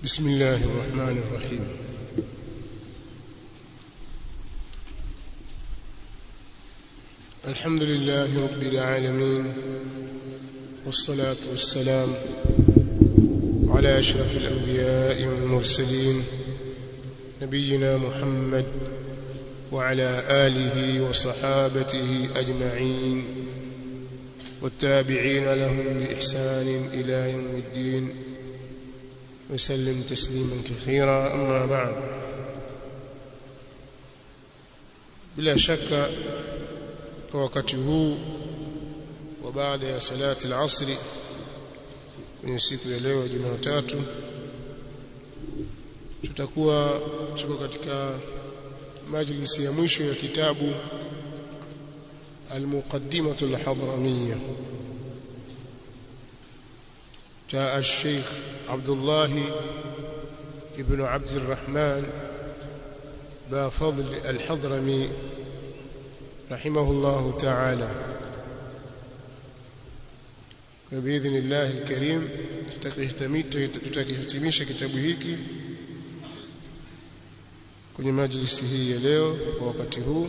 بسم الله الرحمن الرحيم الحمد لله رب العالمين والصلاة والسلام على أشرف الأنبياء والمرسلين نبينا محمد وعلى آله وصحابته أجمعين والتابعين لهم بإحسان إلى يوم الدين وسلم تسليما كثيرا أما بعد bila shaka kwa wakati huu wa baada ya salati al-asri kwenye siku ya leo Jumatatu tutakuwa tuko katika majlisi ya mwisho ya kitabu المقدمة الحضرمية جاء الشيخ عبد الله ابن عبد الرحمن بافضل الحضرمي رحمه الله تعالى وبإذن الله الكريم tutakihitimisha kitabu hiki kwenye majlisi hii ya leo kwa wakati huu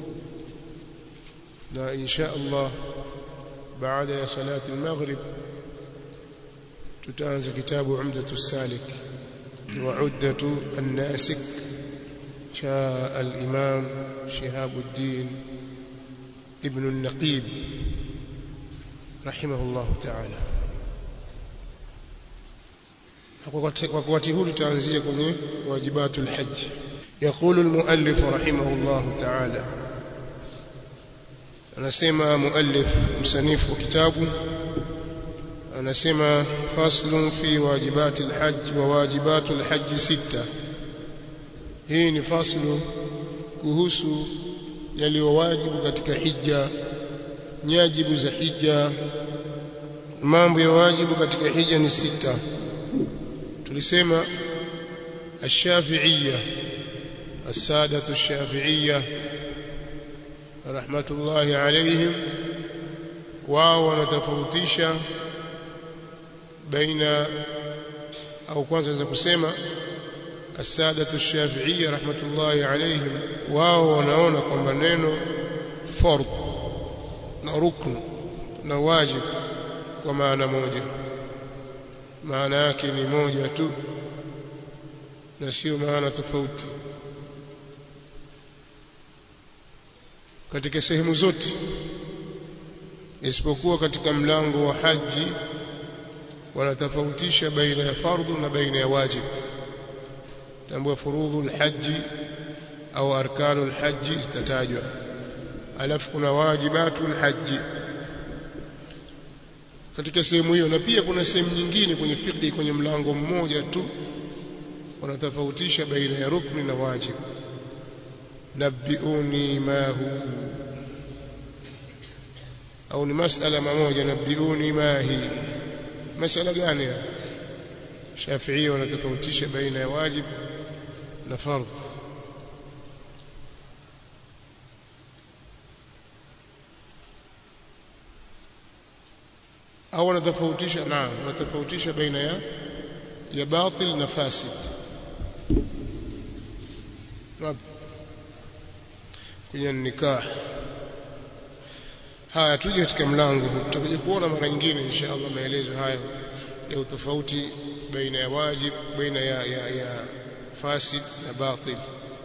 na insha Allah baada ya salati al-maghrib tutaanza kitabu umdatu salik wa uddatu an-nasik cha al-imam Shihabuddin ibn an-Naqib rahimahullah ta'ala kwa wakati huu tutaanzia kwenye wajibatul hajj يقول المؤلف رحمه الله تعالى anasema muallif msanifu wa kitabu anasema faslun fi wajibati alhajj wa wajibatu alhajj sita hii ni faslu kuhusu yaliyowajibu katika hija nyajibu za hija mambo ya wajibu katika hija ni sita tulisema الشافعيه الساده الشافعيه rahmatullahi alayhim wao wanatofautisha baina au kwanza naweza kusema as-sadatu ash-shafi'iyya rahmatullahi alayhim wao wanaona kwamba neno fard na rukn na wajib kwa maana moja maana yake ni moja tu na sio maana tofauti katika sehemu zote isipokuwa katika mlango wa haji wanatofautisha baina ya fardhu na baina ya wajib tambua furudhu alhaji au arkanu alhaji zitatajwa alafu kuna wajibatu alhaji katika sehemu hiyo na pia kuna sehemu nyingine kwenye fiqh kwenye mlango mmoja tu wanatofautisha baina ya rukni na wajib nabbiuni ma hu au ni masala mamoja nabbiuni ma hi masala gani Shafi'i wanatofautisha baina ya wajib na fardh au wanatofautisha naam wanatofautisha baina ya ya batil na fasid kwenye nikah haya tuje katika mlango tutakuja kuona mara nyingine inshallah maelezo hayo ya utofauti baina ya wajib baina ya, ya, ya fasid na batil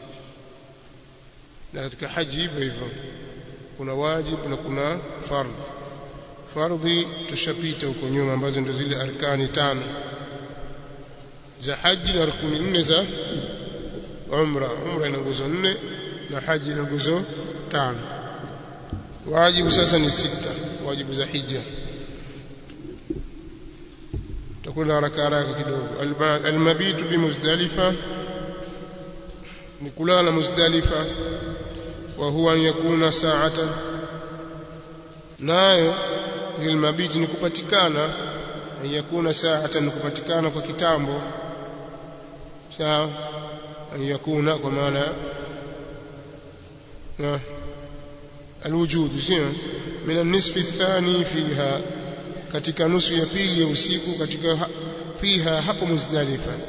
na katika haji hivyo hivyo kuna wajib na kuna fardh fardhi tushapita huko nyuma ambazo ndio zile arkani tano za haji na rukuni nne za umra umra ina nguzo nne na haji ina nguzo tano wajibu sasa ni sita wajibu za hija tutakwenda haraka haraka kidogo almabitu bimuzdalifa ni kulala muzdalifa wa huwa an yakuna sa'atan nayo ilmabiti ni kupatikana an yakuna sa'atan ni kupatikana kwa kitambo sawa an yakuna kwa maana na الوجود sio min an-nisf ath-thani fiha katika nusu ya pili ya usiku katika fiha hapo Muzdalifa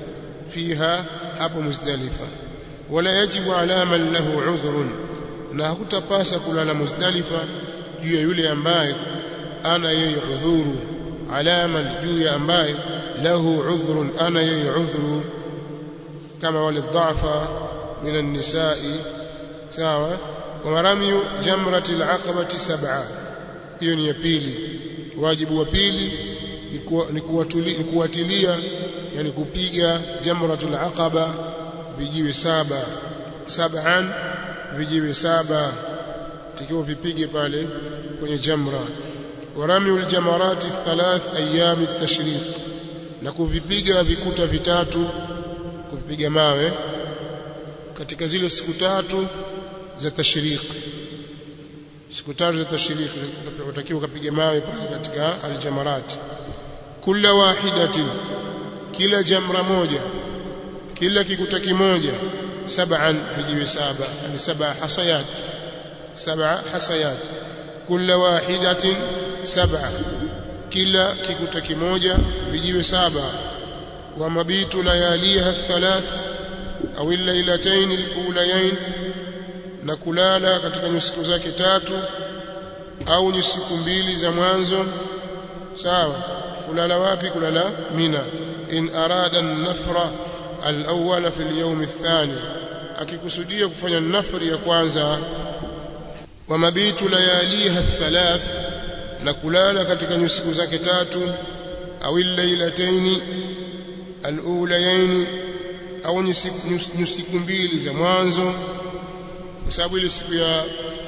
fiha hapo muzdalifa wala yajibu ala man lahu udhrun na hakutapasa kulala muzdalifa juu ya yule ambaye ana yeye udhuru ala man juu ya ambaye lahu udhrun ana yeye udhuru kama wale dhafa min an-nisa'i sawa wa maramiyu jamrati al-aqabati sab'a hiyo ni ya pili wajibu wa pili ni kuwatilia yani kupiga jamratul aqaba vijiwe saba sab'an vijiwe saba tikiwa vipige pale kwenye jamra warami aljamarat thalath ayyam at-tashriq na kuvipiga vikuta vitatu kuvipiga mawe katika zile siku tatu za tashriq siku tatu za tashriq utakiwa kupiga mawe pale katika aljamarat kila wahidatin kila jamra moja kila kikuta kimoja sab'an vijiwe saba yani saba hasayat saba hasayat kila wahidatin sab'a kila kikuta kimoja vijiwe saba wa mabitu layaliha thalath au lailatayn alulayayn na kulala katika nyusiku zake tatu au nyusiku mbili za mwanzo sawa kulala wapi kulala mina in arada an-nafra al-awwal fi al-yawm ath-thani akikusudia kufanya nafri ya kwanza wa mabitu layaliha thalath na kulala katika nyusiku zake tatu au lailataini al-ulayaini au nyusiku mbili za mwanzo kwa sababu ile siku ya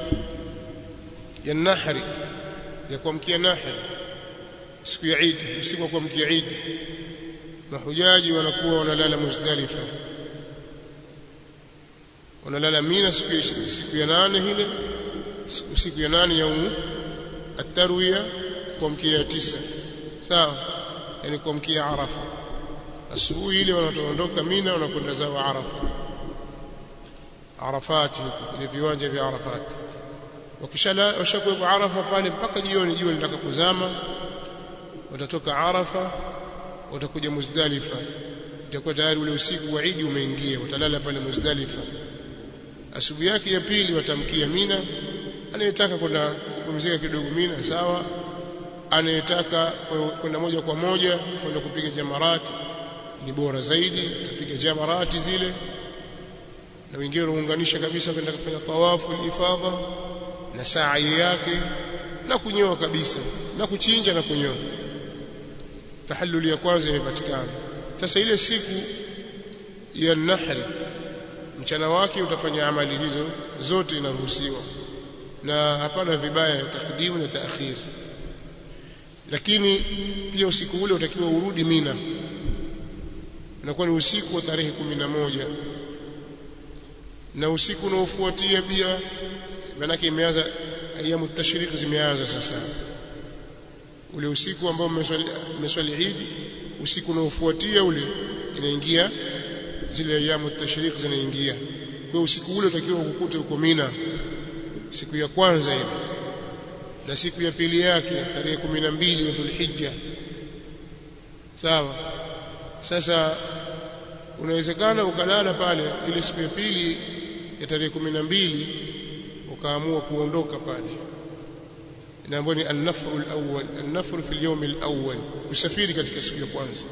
ya nahri ya kuamkia nahri siku ya Eid usiku wa kuamkia Eid mahujaji wanakuwa wanalala Muzdalifa wanalala Mina siku ya siku ya nane ile siku, siku ya nane ya at-tarwiya kuamkia tisa sawa yani kuamkia Arafa asubuhi ile wanaondoka Mina wanakwenda zao Arafa Arafati huko kwenye viwanja vya Arafati wakishala washakuwa Arafa pale mpaka jioni jua litakapozama watatoka Arafa watakuja Muzdalifa itakuwa tayari ule usiku wa Eid umeingia watalala pale Muzdalifa asubuhi yake ya pili watamkia Mina anayetaka kwenda kupumzika kidogo Mina sawa anayetaka kwenda moja kwa moja kwenda kupiga jamarati ni bora zaidi atapiga jamarati zile na wengine wanaunganisha kabisa kwenda kufanya tawafu al-ifadha na sa'i yake na kunyoa kabisa na kuchinja na kunyoa tahalluli ya kwanza imepatikana sasa ile siku ya nahri mchana wake utafanya amali hizo zote inaruhusiwa na hapana vibaya takdimu na taakhir lakini pia usiku ule utakiwa urudi Mina inakuwa ni usiku wa tarehe moja na usiku unaofuatia pia manake imeanza ayamu tashriq zimeanza sasa ule usiku ambao mmeswali Eid usiku unaofuatia ule inaingia zile ayamu tashriq zinaingia kwa usiku ule utakiwa ukukute uko Mina siku ya kwanza ile na siku ya pili yake tarehe 12 ya Dhulhijja sawa sasa unawezekana ukalala pale ile siku ya pili ya tarehe 12 ukaamua kuondoka pale inaambiwa ni an-nafr al-awwal an-nafr fi al-yawm al-awwal usafiri katika siku ya kwanza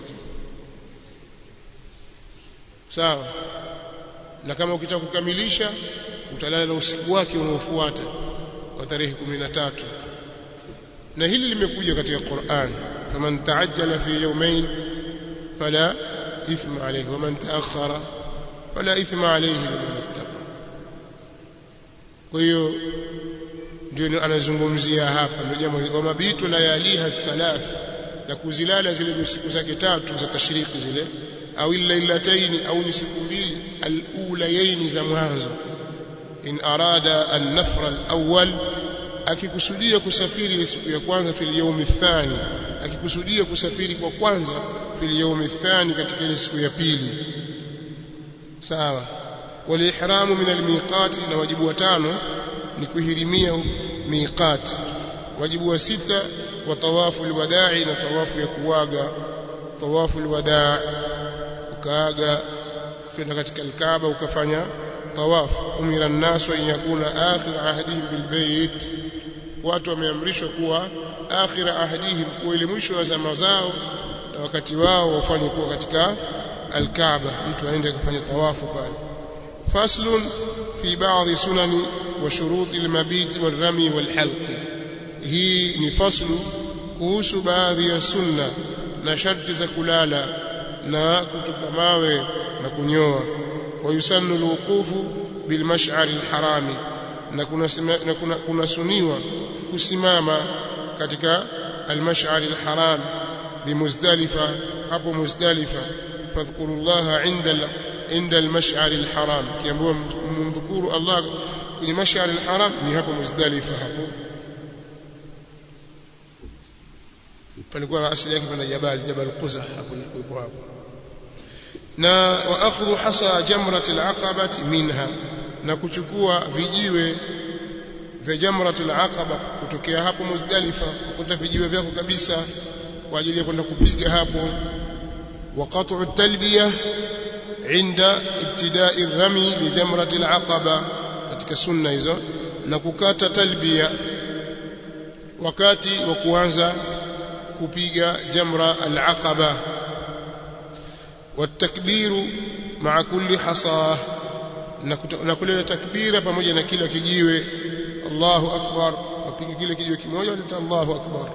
sawa na kama ukitaka kukamilisha utalala usiku wake unaofuata wa tarehe 13 na hili limekuja katika Qur'an faman ta'ajjala fi yawmayn fala ithma alayhi waman ta'akhkhara fala ithma alayhi liman ittaqa kwa hiyo ndio anazungumzia hapa ndio jambo wa mabitu layaliha thalath na kuzilala zile siku zake tatu za tashriki zile au lailataini au ni siku mbili alulayaini za mwanzo in arada an-nafra al-awwal akikusudia kusafiri siku ya kwanza fil yawm athani akikusudia kusafiri kwa kwanza fil yawm athani katika ile siku ya pili sawa wal ihramu min al-miqat na wajibu wa tano ni kuhirimia miqat wajibu wa sita wa tawafu al-wada'i na tawafu ya kuwaga tawafu al-wada' ukaaga kwenda katika alkaaba ukafanya tawaf umira an-nasu an yakuna akhir ahdihim bilbayt watu wameamrishwa kuwa akhir ahdihim kuwa ile mwisho wa zama zao na wakati wao wafanye kuwa katika alkaaba mtu aende akafanya tawafu pale faslun fi ba'dhi sunani wa shuruti almabit walrami walhalq hii ni faslu kuhusu baadhi ya sunna na sharti za kulala na kutupa mawe na kunyoa wayusannu alwuqufu bilmash'ar alharami na kuna na kuna, kuna suniwa kusimama katika almash'ar alharam bimuzdalifa hapo muzdalifa fadhkurullaha inda inda almash'ar alharam kiambiwa mdhukuru Allah kwenye mash'ar alharam ni hapo muzdalifa hapo palikuwa asili yake pana jabal jabal quzah hapo nilipo hapo na wa akhdhu hasa jamratil aqabati minha na kuchukua vijiwe vya jamratul aqaba kutokea hapo Muzdalifa kukuta vijiwe vyako kabisa kwa ajili ya kwenda kupiga hapo wa qat'u talbiya inda ibtida'i rami li jamratil aqaba katika sunna hizo na kukata talbiya wakati wa kuanza kupiga jamra al-aqaba والتكبير مع كل حصاه na kuleta takbira pamoja na kila kijiwe Allahu akbar wapiga kile kijiwe kimoja leta Allahu akbar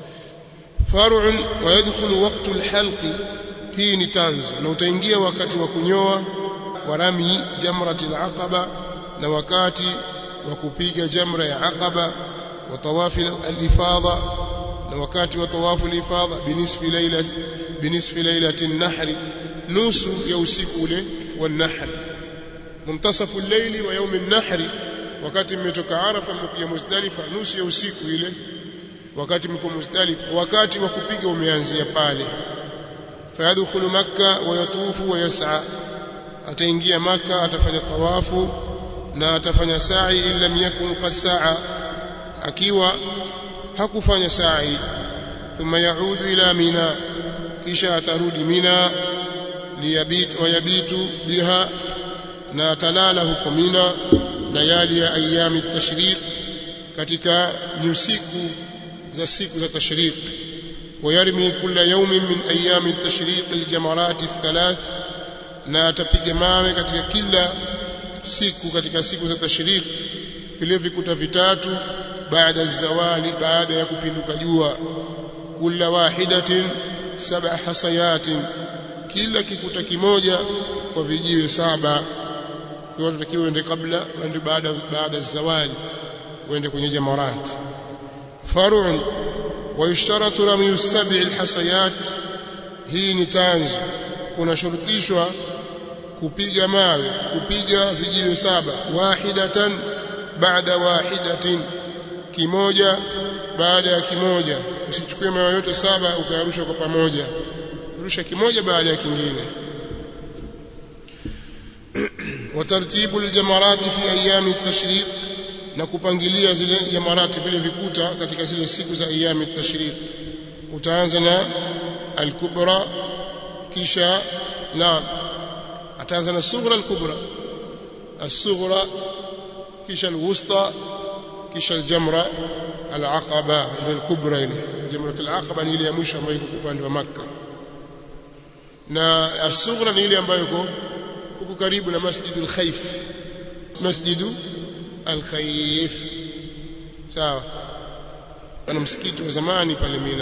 far'un wa yadkhulu waqtu al-halq hii ni tanzu na utaingia wakati wa kunyoa wa rami jamrat al-aqaba na wakati wa kupiga jamra ya aqaba wa tawafi al-ifadha na wakati wa tawafu al-ifadha binisfi layla binisfi laylati an-nahr nusu ya usiku ule wa an-nahr muntasafu al-layli wa yawm an-nahr wakati mmetoka Arafa mmekuja Muzdalifa nusu ya usiku ile wakati mko Muzdalifa wakati wa kupiga umeanzia pale fayadkhulu makka wa yatufu wa yas'a ataingia maka atafanya tawafu na atafanya sa'i illa yakun qad sa'a akiwa hakufanya sa'i thumma yaudu ila mina kisha atarudi mina liyabit wa yabitu biha na atalala huko mina layali ya ayami tashriq katika nyusiku za siku za tashriq ويرمي كل يوم من ايام التشريق الجمرات الثلاث na atapiga mawe katika kila siku katika siku za tashriq vile vikuta vitatu baada zawali baada ya kupinduka jua kila wahidatin sab'a hasayatin kila kikuta kimoja kwa vijiwe saba kwa hiyo tutakiwa uende kabla uende baada baada zawali uende kwenye jamarat far'un ويشترط رمي السبع الحصيات hii ni tanzu kuna shurutishwa kupiga mawe kupiga vijiwe saba wahidatan baada wahidatin kimoja baada ya kimoja usichukue mawe yote saba ukayarusha kwa pamoja rusha kimoja baada ya kingine watartibu aljamarat fi ayami at-tashriq na kupangilia zile jamarati vile vikuta katika zile siku za ayami tashriq utaanza na al-kubra kisha na ataanza na sughra al-kubra as-sughra kisha al-wusta kisha al-jamra al-aqaba al-kubra ile jamrat al-aqaba ni ile ya mwisho ambayo iko upande wa makkah na as-sughra ni ile ambayo iko huko karibu na masjidul khayf masjidu al-Khayf sawa ana msikiti wa zamani pale Mina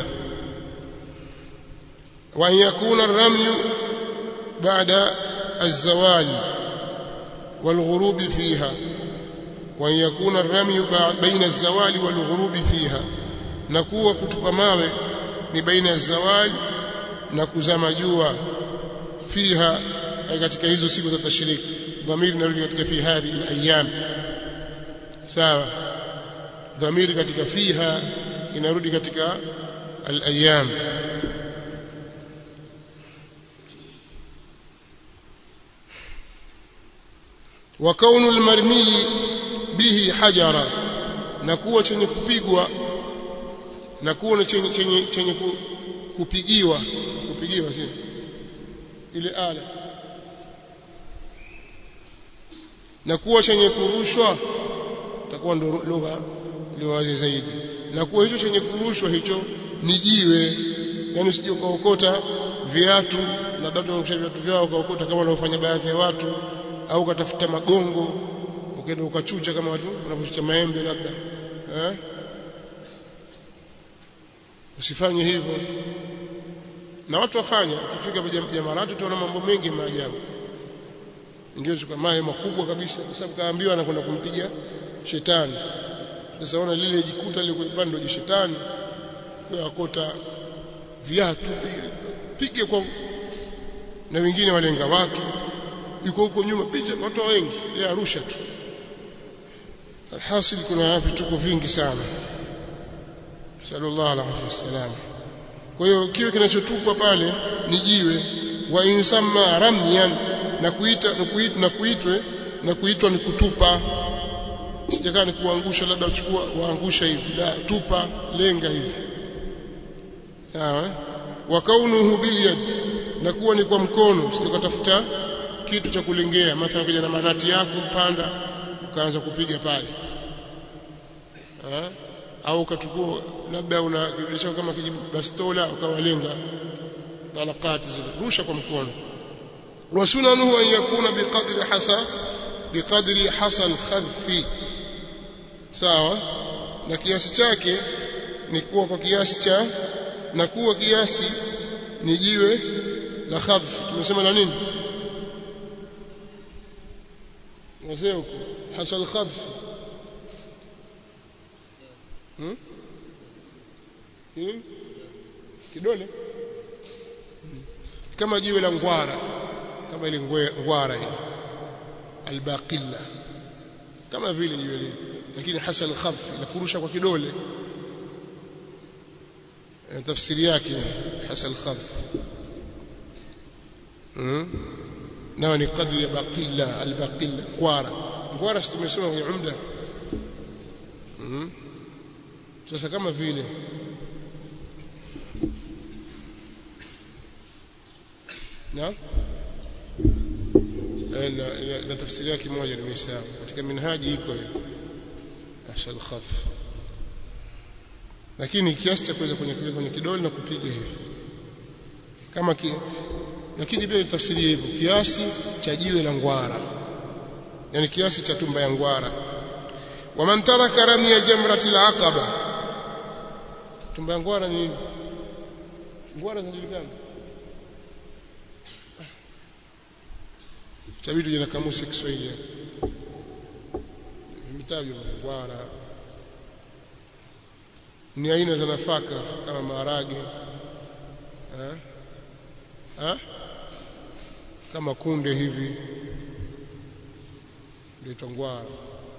wa yakuna ar-ramy ba'da az-zawal wal-ghurub fiha wa yakuna ar-ramy baina az-zawal wal-ghurub fiha na kuwa kutupa mawe ni baina az-zawal na kuzama jua fiha katika hizo siku za tashriki dhamiri narudi katika fi hadhi al-ayyam sawa dhamiri katika fiha inarudi katika al-ayyam wa kaunu al-marmi bihi hajara na kuwa chenye kupigwa na kuwa chenye chenye chenye kupigiwa kupigiwa si ile ala na kuwa chenye kurushwa takuwa ndo lugha iliyowazi zaidi na kuwa hicho chenye kurushwa hicho ni jiwe yani usije ukaokota viatu labda tunakusha viatu vyao ukaokota kama wanaofanya baadhi ya watu au ukatafuta magongo ukaenda ukachucha kama watu wanapochucha maembe labda eh usifanye hivyo na watu wafanya ukifika jamaratu utaona mambo mengi maajabu ingine chukua mawe makubwa kabisa kwa sababu kaambiwa anakwenda kumpiga shetani sasa ona lile jikuta lile kwa ndio shetani kwa akota viatu pige kwa na wengine walenga watu yuko huko nyuma picha watu wengi ya Arusha tu alhasil kuna vituko vingi sana sallallahu alaihi wasallam kwa hiyo kile kinachotupwa pale ni jiwe wa insamma ramyan na kuita na kuitwe na kuitwa ni kutupa sijakaa ni kuangusha labda uchukua waangusha hivi la tupa lenga hivi sawa wa kaunuhu bilyad na kuwa ni kwa mkono usikatafuta kitu cha kulengea mathalan kuja na manati yako panda ukaanza kupiga pale ha? au ukachukua labda una kibilisha kama kijibastola ukawalenga talaqati zile rusha kwa mkono wa sunanuhu an yakuna biqadri hasa biqadri hasa alkhadfi sawa na kiasi chake ni kuwa kwa kiasi cha na kuwa kiasi ni jiwe la khadf tumesema la nini wazee huko hasa alkhadf hmm? kidole kama jiwe la ngwara kama ile ngwara ile albaqilla kama vile jiwe lile lakini hasa alkhadf la kurusha kwa kidole tafsiri yake hasa alkhadf nao ni kadri ya baqilla albaqilla ngwara ngwara tumesema kwenye umda sasa kama vile na na, na tafsiri yake moja nimesahau katika minhaji iko hiyo ashal khaf lakini kiasi cha kuweza kwenye kwenye kidole na kupiga hivi kama ki, lakini pia tafsiri hivyo kiasi cha jiwe la ngwara yani kiasi cha tumba ya ngwara waman taraka ramya jamrati al-aqaba tumba ya ngwara ni nini ngwara zinajulikana tabitu jina kamusi ya Kiswahili vimetajwa ngwara ni aina za nafaka kama maharage ha? Ha? kama kunde hivi ndio ngwara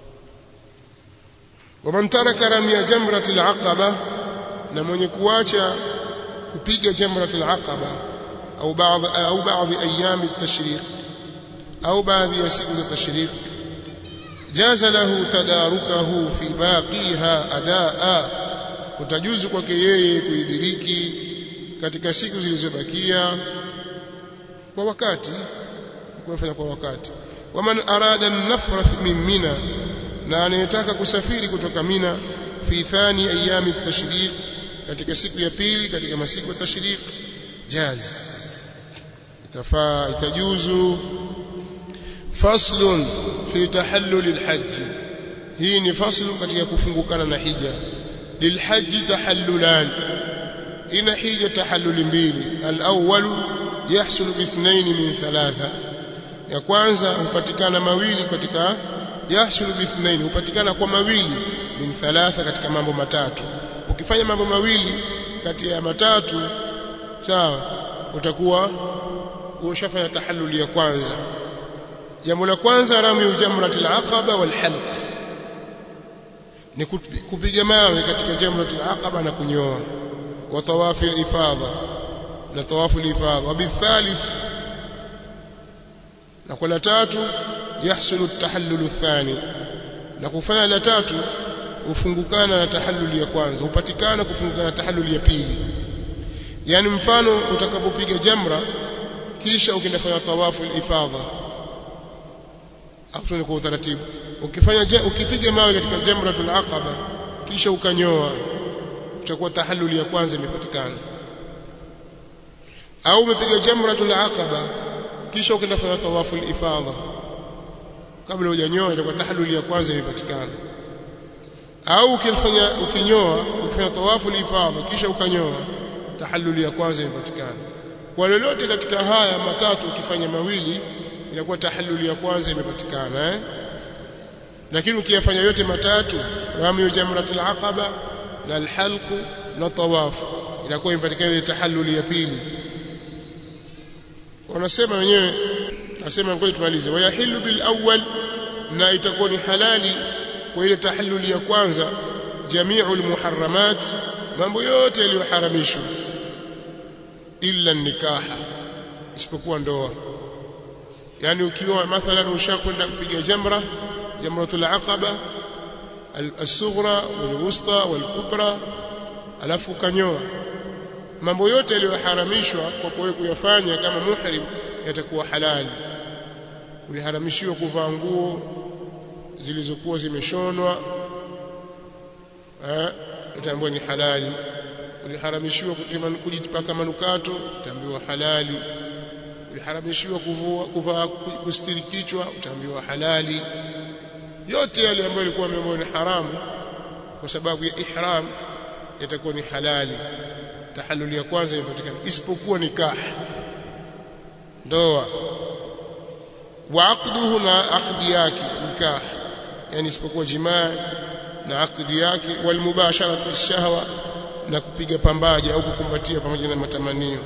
waman taraka ramya jamrat al-aqaba na mwenye kuacha kupiga jamrat al-aqaba au baadhi au baadhi ayami at-tashriq au baadhi ya siku za tashriq jaza lahu tadarukahu fi baqiha adaa utajuzu kwake yeye kuidiriki katika siku zilizobakia kwa wakati kufanya kwa wakati waman arada an-nafra min mina na anayetaka kusafiri kutoka mina fi thani ayami at-tashriq katika siku ya pili katika masiku ya tashriq jaz itafaa itajuzu faslun fi tahallul al-hajj hii ni faslu katika kufungukana na hija lilhajj tahallulan ina hija tahallul mbili al-awwal yahsulu bi ithnain min thalatha ya kwanza hupatikana mawili katika yahsulu bi ithnain hupatikana kwa mawili min thalatha katika mambo matatu ukifanya mambo mawili kati ya matatu sawa utakuwa ushafanya tahallul ya kwanza jambo la kwanza rami jamratil aqaba wal halq ni kupiga mawe katika jamratil aqaba na kunyoa wa tawafi al-ifadha na tawafu al-ifadha wa bithalith na kwa la tatu yahsulu at-tahallul athani na kufanya la tatu ufungukana na tahallul ya kwanza upatikana kufungukana na tahallul ya pili yani mfano utakapopiga jamra kisha ukienda fanya tawafu al-ifadha hapo ni kwa utaratibu ukifanya ukipiga mawe katika jamratul aqaba kisha ukanyoa utakuwa tahalluli ya kwanza imepatikana au umepiga jamratul aqaba kisha ukaenda fanya tawafu al-ifadha kabla hujanyoa itakuwa tahalluli ya kwanza imepatikana au ukifanya ukinyoa ukifanya tawafu al-ifadha kisha ukanyoa tahalluli ya kwanza imepatikana kwa lolote katika haya matatu ukifanya mawili inakuwa tahalluli ya kwanza imepatikana eh lakini ukiyafanya yote matatu rami jamratul aqaba na alhalq na tawafu inakuwa imepatikana ile tahalluli ya pili wanasema wenyewe nasema ngoja tumalize wayahilu bil awwal na itakuwa ni halali kwa ile tahalluli ya kwanza jami'ul muharramat mambo yote yaliyoharamishwa illa nikaha isipokuwa ndoa yani ukiwa mathalan ushakwenda kupiga jamra jamratul aqaba al-sughra wal-wusta wal-kubra alafu kanyoa mambo yote yaliyoharamishwa kwa kuwe kuyafanya kama muhrim yatakuwa halali uliharamishiwa kuvaa nguo zilizokuwa zimeshonwa eh itaambiwa ni halali uliharamishiwa kujipaka manukato utaambiwa halali uliharamishiwa kuvua kuvaa kustiri kichwa utaambiwa halali yote yale ambayo yalikuwa ambayo ni haramu kwa sababu ya ihram yatakuwa ni halali tahalluli ya kwanza imepatikana isipokuwa nikah ndoa wa aqduhu na aqdi yake nikah yani isipokuwa jimaa na aqdi yake wal mubasharatu shahwa na kupiga pambaja au kukumbatia pamoja na matamanio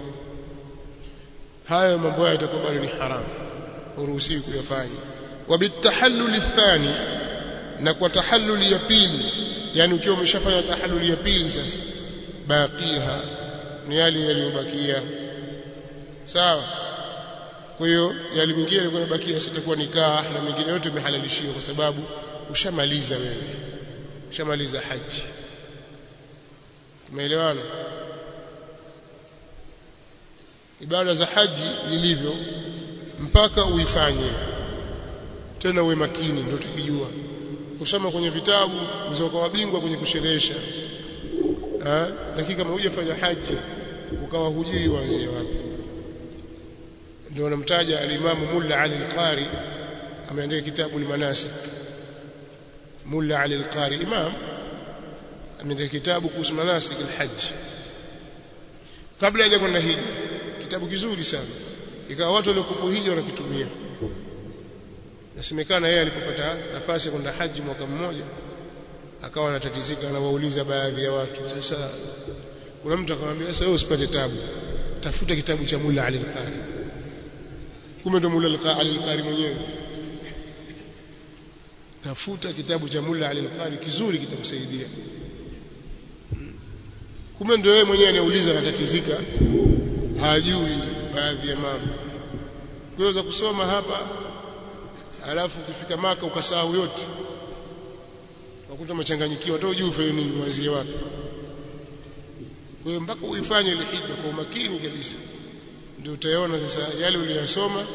hayo mambo hayo yatakuwa bado ni haramu uruhusiwi kuyafanya wa bitahallul thani na kwa tahalluli ya pili yani ukiwa umeshafanya tahalluli ya pili sasa baqiha ni yale yaliyobakia sawa kwa hiyo yale mengine yalikuwa yabakia sitakuwa nikah na mengine yote imehalalishiwa kwa sababu ushamaliza wewe ushamaliza haji tumeelewana ibada za haji ilivyo mpaka uifanye tena uwe makini ndio utakijua kusoma kwenye vitabu uzoka wabingwa kwenye kusherehesha ah lakini kama hujafanya haji ukawa hujui uanzie wapi ndio namtaja alimamu Mulla Ali al-Qari ameandika kitabu al-Manasik Mulla Ali al-Qari imam ameandika kitabu kuhusu manasik al-hajj kabla haja kwenda hija kitabu kizuri sana ikawa watu waliokupo hija wanakitumia nasemekana yeye alipopata nafasi ya kwenda haji mwaka mmoja akawa anatatizika anawauliza baadhi ya watu sasa kuna mtu akamwambia sasa wewe usipate tabu tafuta kitabu cha Mulla Ali al-Qari kumbe ndo Mulla Ali al-Qari mwenyewe tafuta kitabu cha Mulla Ali al-Qari kizuri kitakusaidia kumbe ndio yeye mwenyewe anauliza anatatizika hajui baadhi ya mambo kuweza kusoma hapa alafu ukifika maka ukasahau yote unakuta machanganyikiwa hata hujui ufanye nini wazie wapi kwa hiyo mpaka uifanye ile hija kwa umakini kabisa ndio utaona sasa yale uliyosoma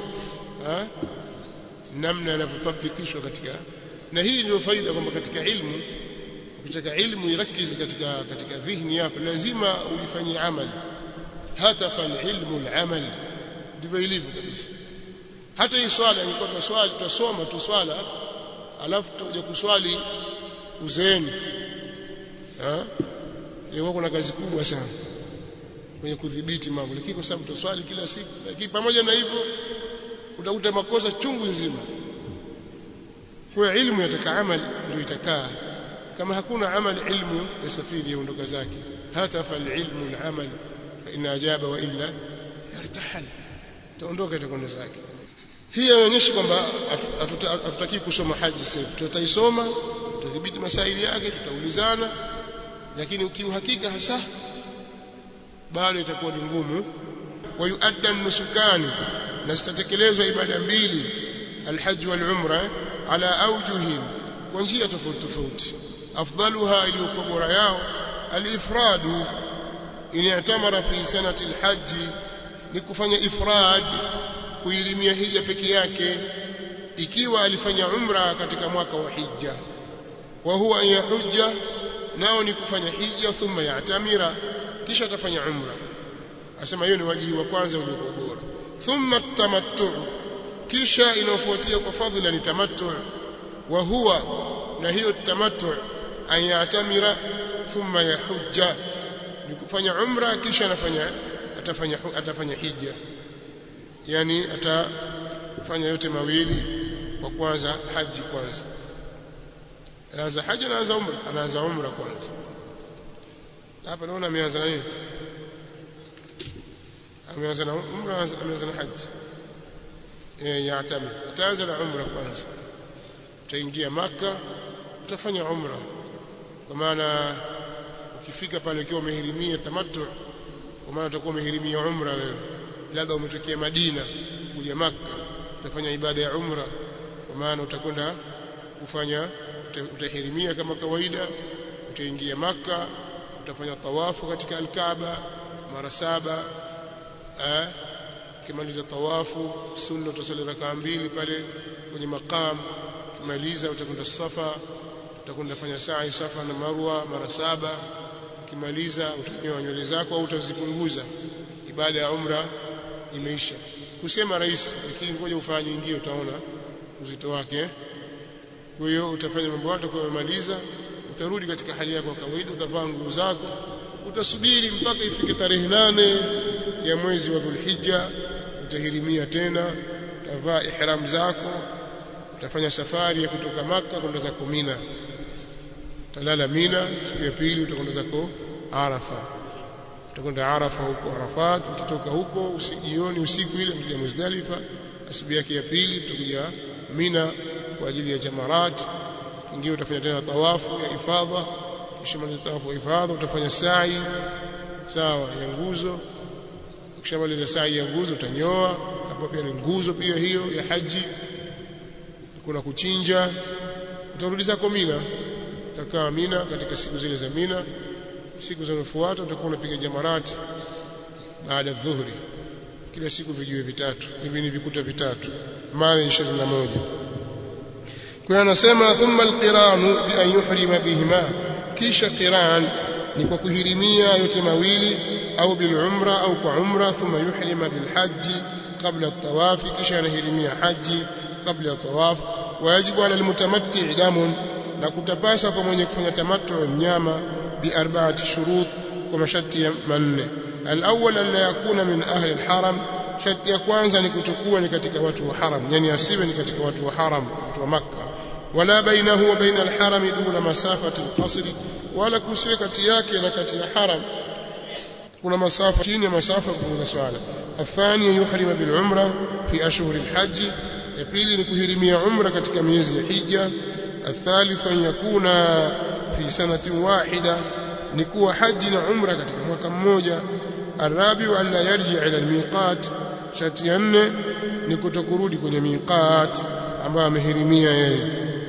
namna yanavyotabikishwa katika na hii ndio faida kwamba katika ilmu ukitaka ilmu irakizi katika katika dhihni yako lazima uifanyie amali hata fal ilmu al-amal ndivyo ilivyo kabisa hata hii swala ilikuwa tunaswali tutasoma tu swala alafu tutakuja kuswali uzeeni ah ilikuwa kuna kazi kubwa sana kwenye kudhibiti mambo lakini kwa sababu tutaswali kila siku lakini pamoja na hivyo utakuta makosa chungu nzima kwa ilmu yataka amali ndio itakaa kama hakuna amali ilmu yasafiri yaondoka zake hata fal ilmu al-amal fa in ajaba wa illa yartahal taondoka itakwenda zake hii inaonyesha kwamba hatutaki kusoma haji sasa tutaisoma tutadhibiti masaili yake tutaulizana lakini ukiuhakika hasa bado itakuwa ni ngumu wa yuadda nusukani na zitatekelezwa ibada mbili alhajj wal umra ala awjuhin kwa njia tofauti tofauti afdaluha iliyokuwa bora yao alifradu in i'tamara fi sanati alhajj ni kufanya ifrad kuilimia hija peke yake ikiwa alifanya umra katika mwaka wa hija wa huwa ya hujja nao ni kufanya hija thumma ya'tamira kisha atafanya umra asema hiyo ni wajibu wa kwanza uliokuwa bora thumma tamattu kisha inayofuatia kwa fadhila ni tamattu wa huwa na hiyo tamattu an ya'tamira thumma yahujja ni kufanya umra kisha anafanya atafanya atafanya hija yani atafanya yote mawili kwa kwanza haji kwanza anaanza haji anaanza umra anaanza umra kwanza hapa naona ameanza na nini ameanza na umra ameanza na haji eh yatamir ataanza na umra kwanza utaingia maka utafanya umra kwa maana ukifika pale ukiwa umehirimia tamattu kwa maana utakuwa umehirimia umra wewe labda umetokea Madina kuja maka utafanya ibada ya umra kwa maana utakwenda kufanya utahirimia kama kawaida utaingia maka utafanya tawafu katika alkaaba mara saba eh kimaliza tawafu sunna utasali rakaa mbili pale kwenye maqam kimaliza utakwenda safa utakwenda fanya sa'i safa na marwa mara saba kimaliza utanyoa nywele zako au utazipunguza ibada ya umra imeisha kusema rais lakini ngoja ufanye nyingine utaona uzito wake kwa hiyo utafanya mambo yako kwa umemaliza utarudi katika hali yako kawaida utavaa nguo zako utasubiri mpaka ifike tarehe nane ya mwezi wa Dhulhijja utahirimia tena utavaa ihram zako utafanya safari ya kutoka maka kwenda zako Mina utalala Mina siku ya pili utakwenda zako Arafa utakwenda Arafa huko Arafat ukitoka huko usijioni usiku ile mtija Muzdalifa asubuhi yake ya pili utakuja Mina kwa ajili ya jamarat ingine utafanya tena tawafu ya ifadha kisha maliza tawafu ya ifadha utafanya sa'i sawa ya nguzo ukishamaliza sa'i ya nguzo utanyoa hapo pia ni nguzo pia hiyo ya haji kuna kuchinja utarudi zako Mina utakaa Mina katika siku zile za Mina siku zinazofuata utakuwa unapiga jamarati baada dhuhuri kila siku vijiwe vitatu hivi ni vikuta vitatu mawe 21 kwa hiyo anasema thumma alqiranu bi an yuhrima bihima kisha qiran ni kwa kuhirimia yote mawili au bil umra au kwa umra thumma yuhrima bil haji qabla at-tawaf kisha anahirimia haji kabla ya tawaf wajibu ala almutamatti damun na kutapasa kwa mwenye kufanya tamattu mnyama bi arba'ati shurut kwa masharti manne al-awwal an la yakuna min ahli al-haram sharti ya kwanza ni kutokuwa ni katika watu wa haram yani asiwe ni katika watu wa haram watu wa makkah wala bainahu wa baina al-haram duna masafati al-qasr wala kusiwe kati yake na kati ya haram kuna masafa chini ya masafa kupunguza swala athani yuhrima bil umra fi ashhur al-hajj ya pili ni kuhirimia umra katika miezi ya hija الثالث أن يكون في سنة واحدة نكو حج عمرة katika mwaka mmoja الرابع أن لا يرجع إلى الميقات شرط ya nne ni kutokurudi kwenye miqat ambayo amehirimia yeye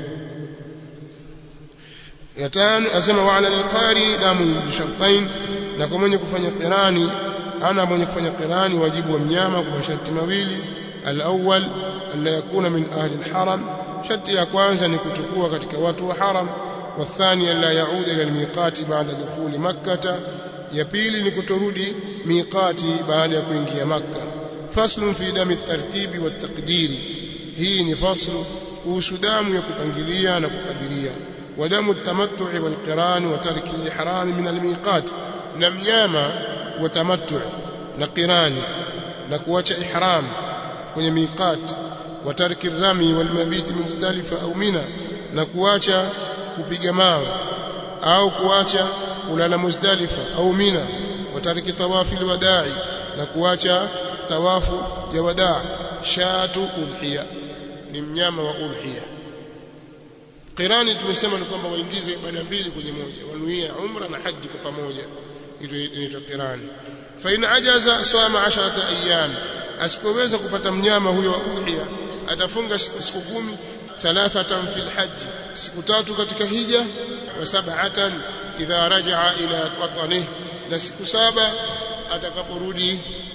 ya tano asema wa ala alqari damu bishartain na kwa mwenye kufanya qirani ana mwenye kufanya qirani wajibu wa mnyama kwa masharti mawili الأول أن لا يكون من أهل الحرم شرط ya kwanza ni kutokuwa katika watu wa haram والثاني أن لا يعود إلى الميقات بعد دخول مكة ya pili ni kutorudi miqati baada ya kuingia makka faslu fi dami tartibi wa taqdiri hii ni faslu kuhusu damu ya kupangilia na kukadiria wa damu tamattu'i wal qiran wa tarki al-ihram min al-miqat na mnyama wa tamattu' na qirani na kuacha ihram kwenye miqat wa tarki rami wal mabit mukhtalifa au mina na kuacha kupiga mawe au kuacha kulala muzdalifa au mina wa tarki tawafi alwada'i na kuacha tawafu ya wadaa shatu udhiya ni mnyama wa udhiya qirani tumesema ni kwamba waingize ibada mbili kwenye moja wanuia umra na haji kwa pamoja inaitwa qirani fa in ajaza swama 10 ayyam asipoweza kupata mnyama huyo wa udhiya atafunga siku kumi thalathatan fil hajj siku tatu katika hija wa sab'atan idha rajaa ila watanihi na siku saba atakaporudi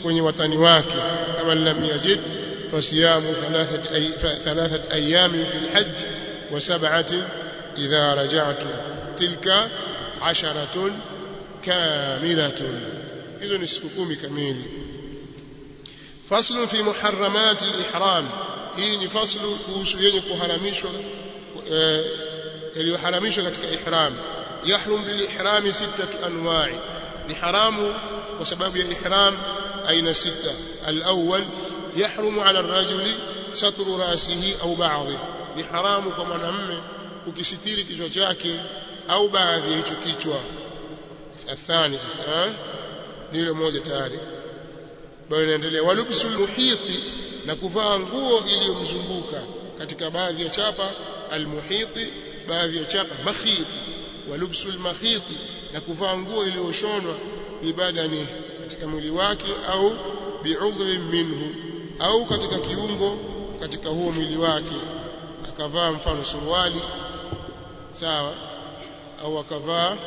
kwenye watani wake kama lam yajid fasiyamu thalathat ay thalathat ayamin fi alhajj wa sab'atin idha raja'tum tilka 'asharatun kamilatun hizo ni siku kumi kamili faslu fi muharramat al-ihram hii ni faslu kuhusu yenye kuharamishwa yaliyoharamishwa katika ihram yahrum bil ihram sittatu anwa'i ni haramu kwa sababu ya ihram aina sita al-awwal yahrumu 'ala ar-rajuli satru ra'sihi au ba'dhi ni haramu kwa mwanamume kukisitiri kichwa chake au baadhi ya hicho kichwa athani sasa ni ile moja tayari bado inaendelea walubsul muhiti na kuvaa nguo iliyomzunguka katika baadhi ya chapa almuhiti baadhi ya chapa makhiti walubsul makhiti na kuvaa nguo iliyoshonwa bibadani katika mwili wake au bi'udhrin minhu au katika kiungo katika huo mwili wake akavaa mfano suruali sawa au akavaa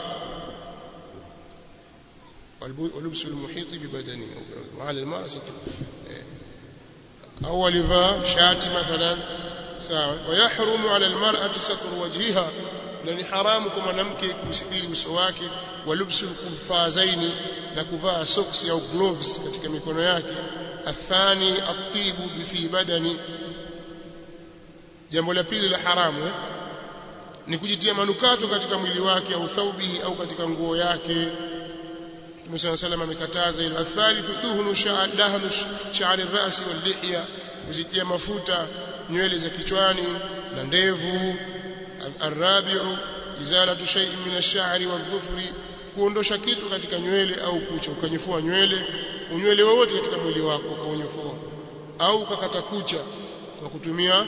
ولبس المحيط ببدنه وعلى المرأة ستر أو لفا شات مثلا ساوى ويحرم على المرأة ستر وجهها لأن حرامكم منامك كستير وسواك ولبس القفازين نكفاء سوكس أو جلوفز katika mikono yake الثاني الطيب في بدني jambo la pili la haramu eh? ni kujitia manukato katika mwili wake au thaubihi au katika nguo yake Mtume صلى الله عليه amekataza ila thalithu duhnu dahnu sha'ri ar-ra'si wal-lihya kuzitia mafuta nywele za kichwani na ndevu arabiu izalatu shay'in min ash-sha'ri wadh-dhufri kuondosha kitu katika nywele au kucha ukanyefua nywele unywele wowote katika mwili wako ukaonyefua au ukakata kucha kwa kutumia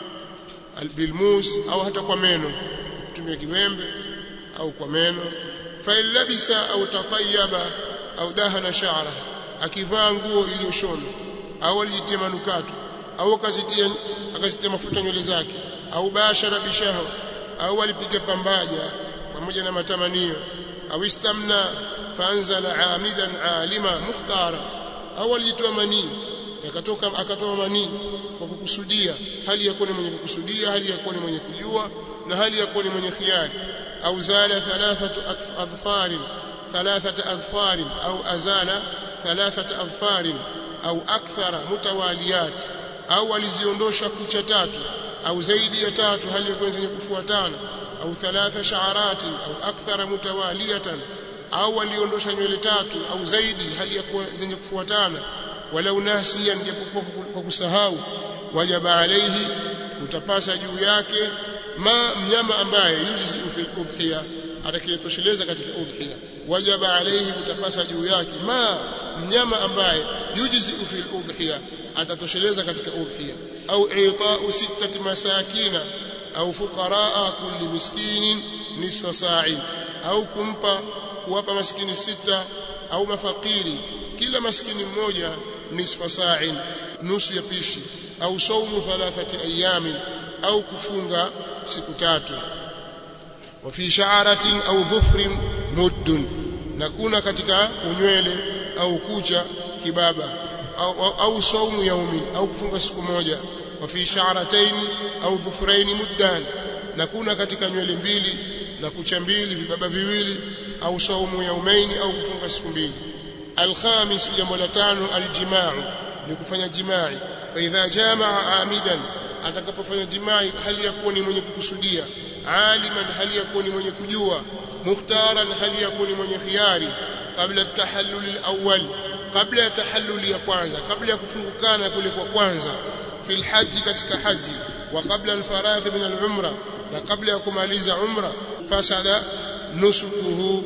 albilmus au hata kwa meno kutumia kiwembe au kwa meno fa labisa au tatayaba au dahana sha'ra akivaa nguo iliyoshonwa au alijitia manukato au akazitia akazitia mafuta nywele zake au bashara bishahwa au alipiga pambaja pamoja na matamanio au istamna faanzala amidan alima mukhtara au alitoa manii yakatoka akatoa manii kwa kukusudia hali ya kuwa ni mwenye kukusudia hali ya kuwa ni mwenye kujua na hali ya kuwa ni mwenye khiari au zala thalathatu adfarin thalathata adfarin au azala thalathata adfarin au akthara mutawaliyat au aliziondosha kucha tatu au zaidi ya tatu hali ya kuwa zenye kufuatana au thalatha sha'aratin au akthara mutawaliyatan au aliondosha nywele tatu au zaidi hali ya kuwa zenye kufuatana walau nasiyan japokuwa kwa kusahau wajaba alayhi utapasa juu yake ma mnyama ambaye yujzi fi udhiya atakayetosheleza katika udhiya wajaba alayhi utapasa juu yake ma mnyama ambaye yujzi fi udhiya atatosheleza katika udhiya au i'ta'u sittati masakina au fuqaraa kulli miskinin nisfa sa'i au kumpa kuwapa maskini sita au mafakiri kila maskini mmoja nisfa sa'in nusu ya pishi au saumu thalathati ayamin au kufunga siku tatu wa fi sha'aratin au dhufrin muddun na kuna katika unywele au kucha kibaba au, au, au saumu yaumi au kufunga siku moja wa fi sha'ratayn au dhufrayn muddan na kuna katika nywele mbili na kucha mbili vibaba viwili au saumu yaumaini au kufunga siku mbili alkhamis jambo la tano aljimaa ni kufanya jimai fa idha jamaa amidan atakapofanya jimai hali ya kuwa ni mwenye kukusudia aliman hali ya kuwa ni mwenye kujua mukhtaran hali ya kuwa ni mwenye khiari kabla tahallul alawwal kabla ya tahallul ya kwanza kabla ya kufungukana kule kwa kwanza fil haji katika haji wa kabla alfaragh min alumra na kabla ya kumaliza umra fasada nusukuhu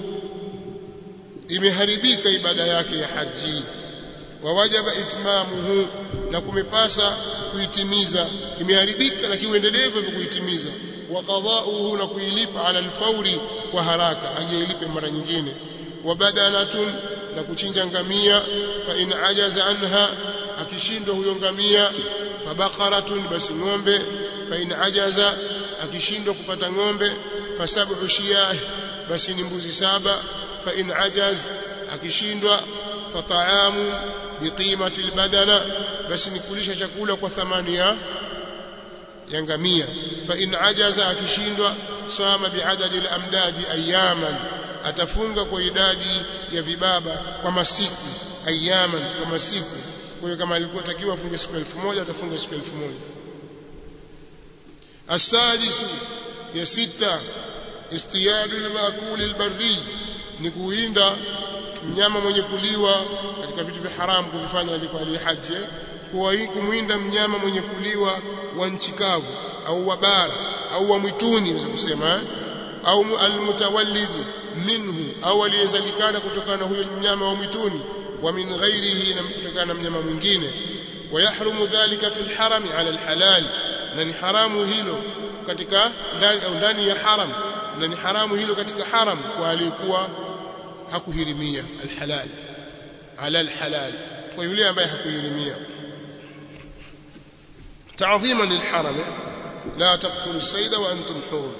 imeharibika ibada yake ya haji wa wajaba itmamuhu na kumepasa kuitimiza imeharibika lakini uendelevu hivyo kuitimiza wa qada'uhu na kuilipa ala alfauri kwa haraka ajiilipe mara nyingine wa badanatun na kuchinja ngamia fa in ajaza anha akishindwa huyo ngamia fa baqaratun basi ng'ombe fa in ajaza akishindwa kupata ng'ombe fa sab'u shiyah basi ni mbuzi saba fa in ajaz akishindwa fataamu biqimati albadana basi ni kulisha chakula kwa thamani ya ya ngamia fa in ajaza akishindwa swama biadadi alamdadi ayaman atafunga kwa idadi ya vibaba kwa masiku ayaman kwa masiku kwa hiyo kama alikuwa takiwa afunge siku 1000 atafunga siku 1000 asadisu ya sita istiyadu al-maakul al-barri ni kuinda mnyama mwenye kuliwa katika vitu vya haramu kuvifanya alikuwa alihaji kwa kumwinda mnyama mwenye kuliwa wa nchi kavu au wa bara au wa mwituni naweza kusema au almutawallidi minhu au aliyezalikana kutokana na huyo mnyama wa mwituni wa min ghairihi na kutokana na mnyama mwingine ويحرم ذلك في الحرم على الحلال na ni haramu hilo katika ndani au ndani ya haram na ni haramu hilo katika haram kwa aliyekuwa hakuhirimia alhalal ala alhalal kwa yule ambaye hakuhirimia تعظيما للحرم لا تقتلوا الصيد وانتم حور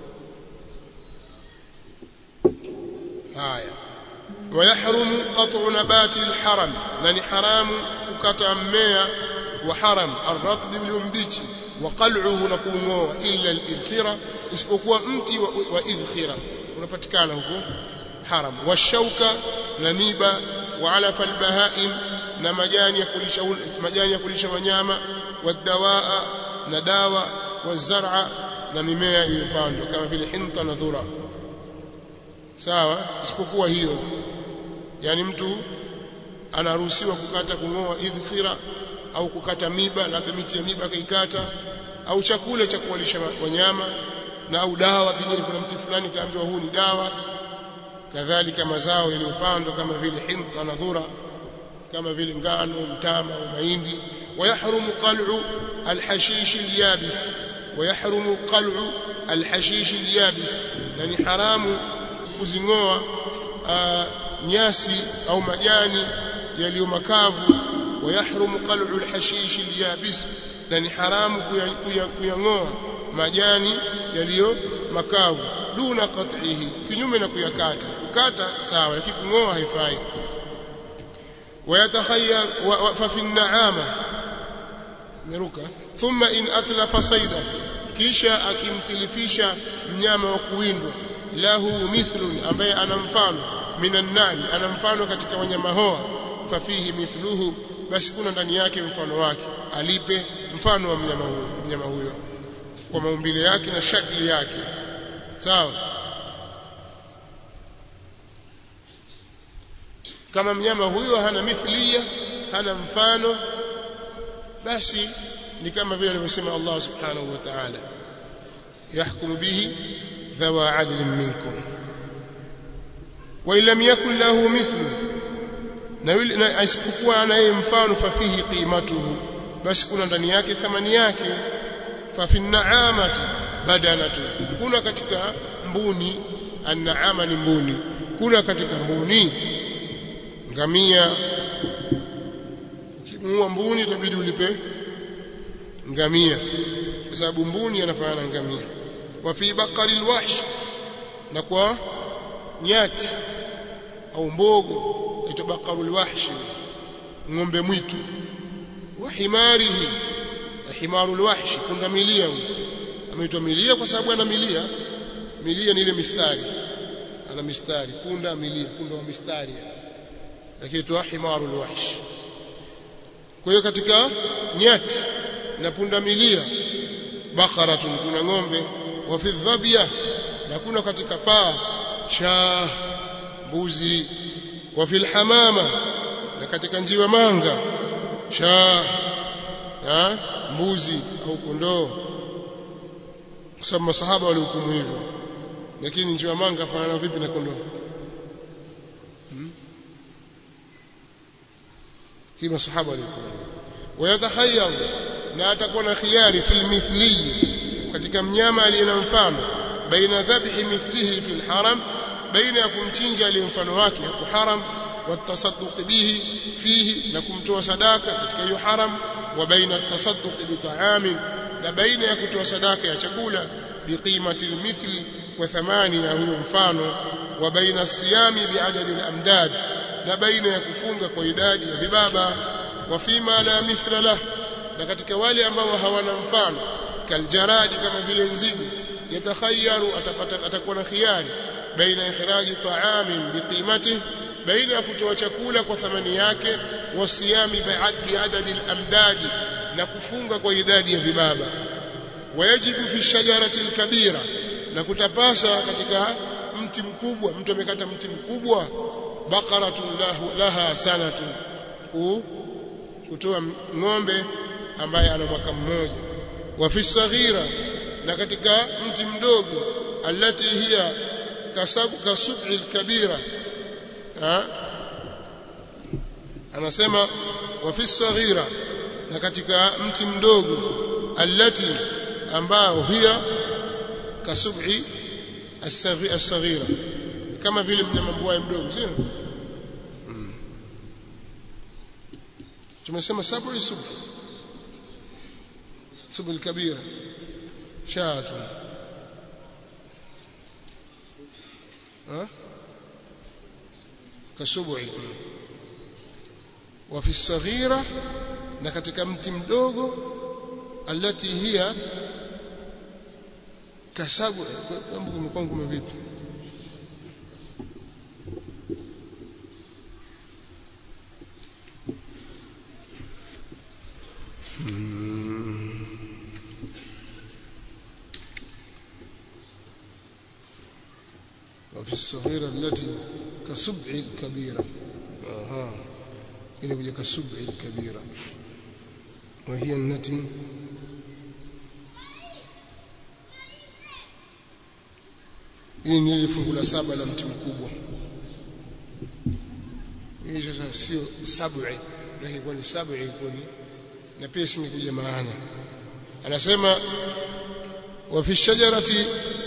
haya ويحرم قطع نبات الحرم لان حرام kukata mmea wa haram arratbi uliombichi wa qal'uhu na kuungoa illa al-idkhira isipokuwa mti wa, wa idkhira unapatikana huko haram washauka na miba wa alafa al-bahaim na majani ya kulisha majani ya kulisha wanyama wadawaa na dawa wazar'a na mimea iliyopandwa kama vile hinta na dhura sawa isipokuwa hiyo yani mtu anaruhusiwa kukata kungoa idhkhira au kukata miba labda miti ya miba akaikata au chakula cha kuwalisha wanyama na au dawa pengine kuna mti fulani kaambiwa huu ni dawa kadhalika mazao yaliyopandwa kama vile hinta na dhura kama vile ngano mtama au mahindi ويحرم قلع الحشيش اليابس ويحرم قلع الحشيش اليابس يعني حرام kuzingoa nyasi au majani yaliyo makavu ويحرم قلع الحشيش اليابس na ni haramu kuyangoa majani yaliyo makavu duna qat'ihi kinyume na kuyakata kukata sawa lakini kungoa haifai ويتخير ففي النعامه meruka thumma in atlafa saida kisha akimtilifisha mnyama wa kuwindwa lahu mithlun ambaye ana mfano minan nani ana mfano katika wanyama hoa fafihi mithluhu basi kuna ndani yake mfano wake alipe mfano wa mnyama huyo mnyama huyo kwa maumbile yake na shakli yake sawa kama mnyama huyo hana mithliya hana mfano basi ni kama vile alivyosema Allah subhanahu wa ta'ala yahkumu bihi dhawa adlin minkum wa illam yakun lahu mithlu na yule na asipokuwa anaye mfano fafihi qimatuhu basi kuna ndani yake thamani yake fa fi naamati badanatu kuna katika mbuni an'ama ni mbuni kuna katika mbuni ngamia ukimuua mbuni itabidi ulipe ngamia kwa sababu mbuni anafanana ngamia wa fi baqari alwahsh na kwa nyati au mbogo ito baqaru alwahsh ng'ombe mwitu wa himarihi himaru alwahsh kuna milia ameitwa milia kwa sababu ana milia milia ni ile mistari ana mistari punda milia punda wa mistari lakini tu himaru alwahsh kwa hiyo katika nyati na punda milia baqaratun kuna ng'ombe wa fi dhabia na kuna katika paa shaa mbuzi wa fil hamama na katika njiwa manga shaa ha mbuzi au kondoo kwa sababu masahaba walihukumu hivyo lakini njiwa manga fanana vipi na kondoo hmm? hii masahaba walihukumu wayatakhayyar na atakuwa na khiari fil mithli katika mnyama aliye na mfano baina dhabhi mithlihi fil haram baina ya kumchinja aliye mfano wake hapo haram watasadduq bihi fihi na kumtoa sadaka katika hiyo haram wa baina atasadduq bi ta'amin na baina ya kutoa sadaka ya chakula biqimati almithli wa thamani ya huyo mfano wa baina siyami biadadi alamdad na baina ya kufunga kwa idadi ya vibaba wa fima la mithla lah na katika wale ambao hawana mfano kaljaradi kama vile nzige yatakhayaru atapata atakuwa na khiari baina ikhraji ta'amin biqimati baina ya kutoa chakula kwa thamani yake wasiyami bi'addi adadi al-amdadi na kufunga kwa idadi ya vibaba wayajibu fi shajarati al-kabira na kutapasa katika mti mkubwa mtu amekata mti mkubwa baqaratun lahu laha sanatu kutoa ng'ombe ambaye ana mwaka mmoja wa fi saghira na katika mti mdogo allati hiya kasabu kasub'i al-kabira anasema wa fi saghira na katika mti mdogo allati ambao hiya kasub'i as-saghira kama vile mnyama mbwai mdogo sio tumesema sab'i sub sub al-kabira shatu ha kasub'i wa fi saghira na katika mti mdogo alati hiya kasabu jambo kumekuwa ngumu vipi وفي الصغيرة التي كسبع الكبيرة آه. إلى وجه كسبع الكبيرة وهي التي hili ni fungu la saba la mti mkubwa hii sasa sio sab'i lakini kwa ni sab'i kwa ni na pia singekuja maana anasema wa fi shajarati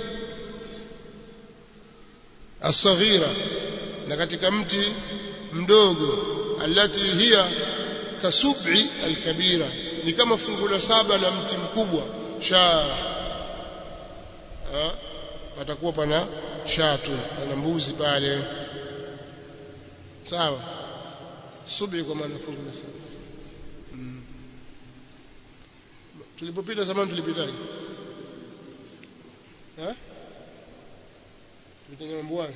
as-saghira na katika mti mdogo alati hiya kasub'i al-kabira ni kama fungu la saba la mti mkubwa sha patakuwa pana shatu pana mbuzi pale sawa subhi kwa maana fungu la saba mm. tulipopita zamani tulipitaje eh tulipita mambo gani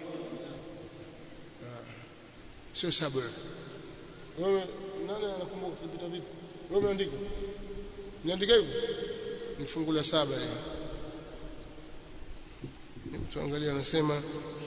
sio saba wewe nani anakumbuka tulipita vipi wewe umeandika niandika hivyo ni fungu la saba leo tuangalie anasema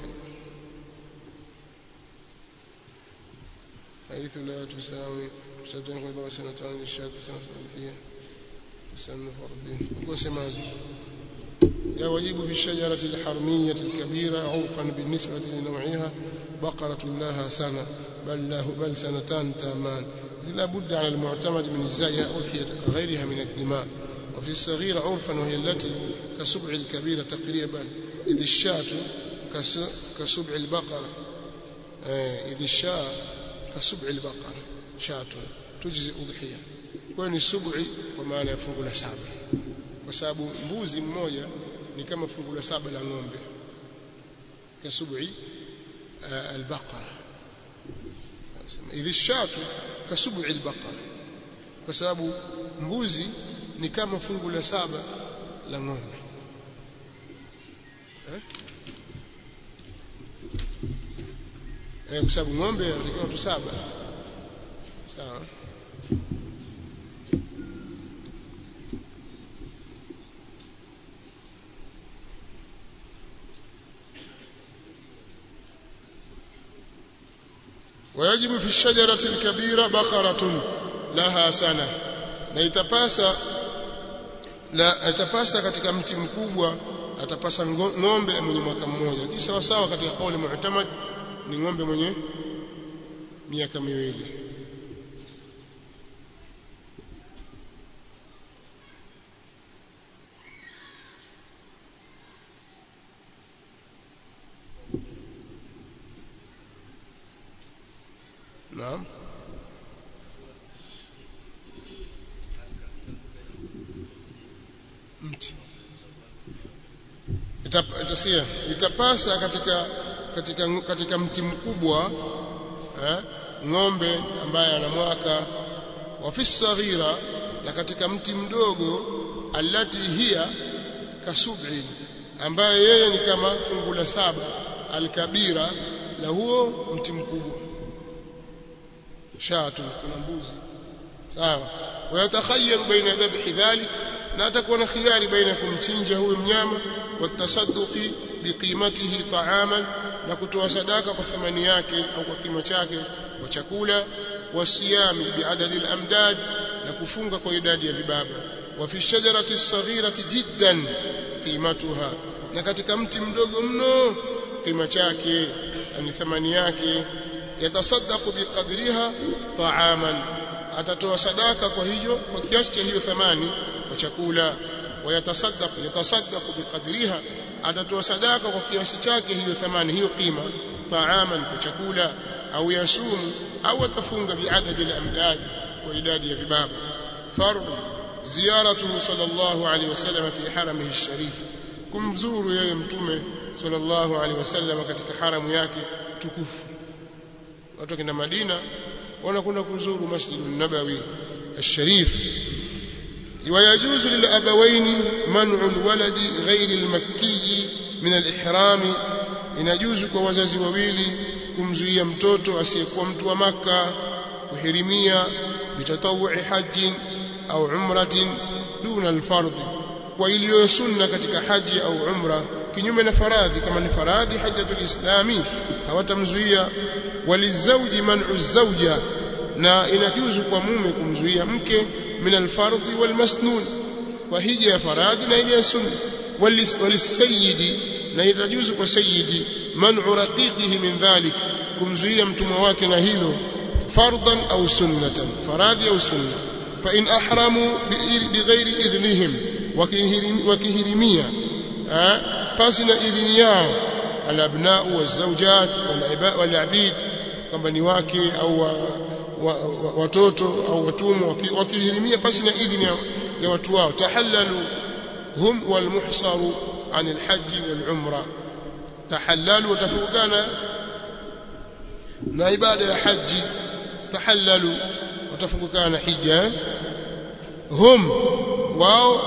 حيث لا تساوي تشتغل بقى سنتان للشاة سنة صباحية تسن فردين وسماج يا وجيب في الشجرة الحرمية الكبيرة عرفا بالنسبة لنوعها بقرة لها سنة بل له بل سنتان تامان لا بد على المعتمد من إجزائها أضحية غيرها من الدماء وفي الصغيرة عرفا وهي التي كسبع الكبيرة تقريبا إذ الشاة كسبع البقرة إذ الشاة كسبع البقرة شاة تجزي أضحية kwani sub'i kwa maana ya fungu la saba kwa sababu mbuzi mmoja ni kama fungu la saba la ng'ombe kasub'i albaqara idhi shatu kasub'i albaqara kwa sababu mbuzi ni kama fungu la saba la ng'ombe eh kwa sababu ng'ombe anatakiwa watu saba sawa ويجب في الشجرة الكبيرة بقرة لها سنة na itapasa la atapasa katika mti mkubwa atapasa ng'ombe mwenye mwaka mmoja kisha sawa sawa katika kauli mu'tamad ni ng'ombe mwenye miaka miwili Naam mti itasia itapasa katika katika katika mti mkubwa ng'ombe ambaye ana mwaka wa fi saghira na katika mti mdogo allati hiya kasub'in ambaye yeye ni kama fungu la saba alkabira la huo mti mkubwa shatu kuna mbuzi sawa wayatakhayyar baina dhabhi dhalik na atakuwa na khiyari baina kumchinja huyo mnyama watasadduqi biqimatihi ta'aman na kutoa sadaka kwa thamani yake au kwa kima chake kwa chakula wasiyami biadadi al-amdad na kufunga kwa idadi ya vibaba wa fi shajarati as-saghirati jiddan qimatuha na katika mti mdogo mno kima chake ni thamani yake yatasaddaqu biqadriha ta'aman atatoa sadaka kwa hiyo kwa kiasi cha hiyo thamani kwa chakula wayatasaddaq yatasaddaqu biqadriha atatoa sadaka kwa kiasi chake hiyo thamani hiyo qima ta'aman kwa chakula au yasumu au atafunga biadadi al-amdad kwa idadi ya vibaba farq ziyaratuhu sallallahu alayhi wasallam fi haramihi al-sharif kumzuru yeye mtume sallallahu alayhi wasallam katika haramu yake tukufu watu kina Madina wanakwenda kuzuru Masjid an-Nabawi al-Sharif ويجوز للأبوين منع الولد غير المكي من الإحرام inajuzu kwa wazazi wawili kumzuia mtoto asiyekuwa mtu wa maka kuhirimia bitatawui haji au umratin duna alfardh kwa iliyo sunna katika haji au umra kinyume na faradhi kama ni faradhi hajjatul islami hawatamzuia walizauji man'u zawja na inajuzu kwa mume kumzuia mke min alfardhi walmasnun kwa hija ya faradhi na ile ya sunna walisayidi na itajuzu kwa sayyidi man'u raqiqihi min dhalik kumzuia mtumwa wake na hilo fardhan au sunnatan faradhi au sunna fa in ahramu bighairi idhnihim wakihirimia pasi na idhini yao alabnau wazawjat walabid kwamba ni wake au watoto au watumwa wakihirimia pasi na idhini ya watu wao tahallalu hum walmuhsaru عن الحج والعمرة تحللوا وتفوقنا na ibada ya haji tahallalu watafukana na hija hum wao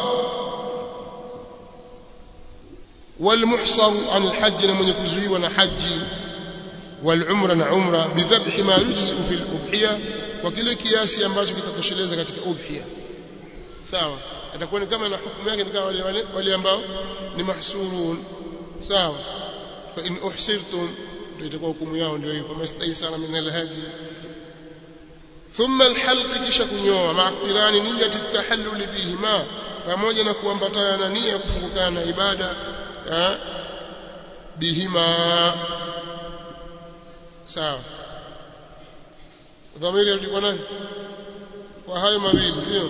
والمحصر عن الحج na mwenye kuzuiwa na haji والعمره na umra bidhabhi ma yujzi fi al-udhiya kwa kile kiasi ambacho kitatosheleza katika udhiya sawa atakuwa ni kama na hukumu yake ni kama wale wale, wale ambao ni mahsurun sawa fa in uhsirtum ndio itakuwa hukumu yao ndio hiyo kama staisara min alhadi thumma alhalq kisha kunyoa ma'tirani niyyati at-tahallul bihima pamoja na kuambatana na nia kufungukana na ibada bihima sawa dhamiri ilikuwa nani kwa hayo mawili sio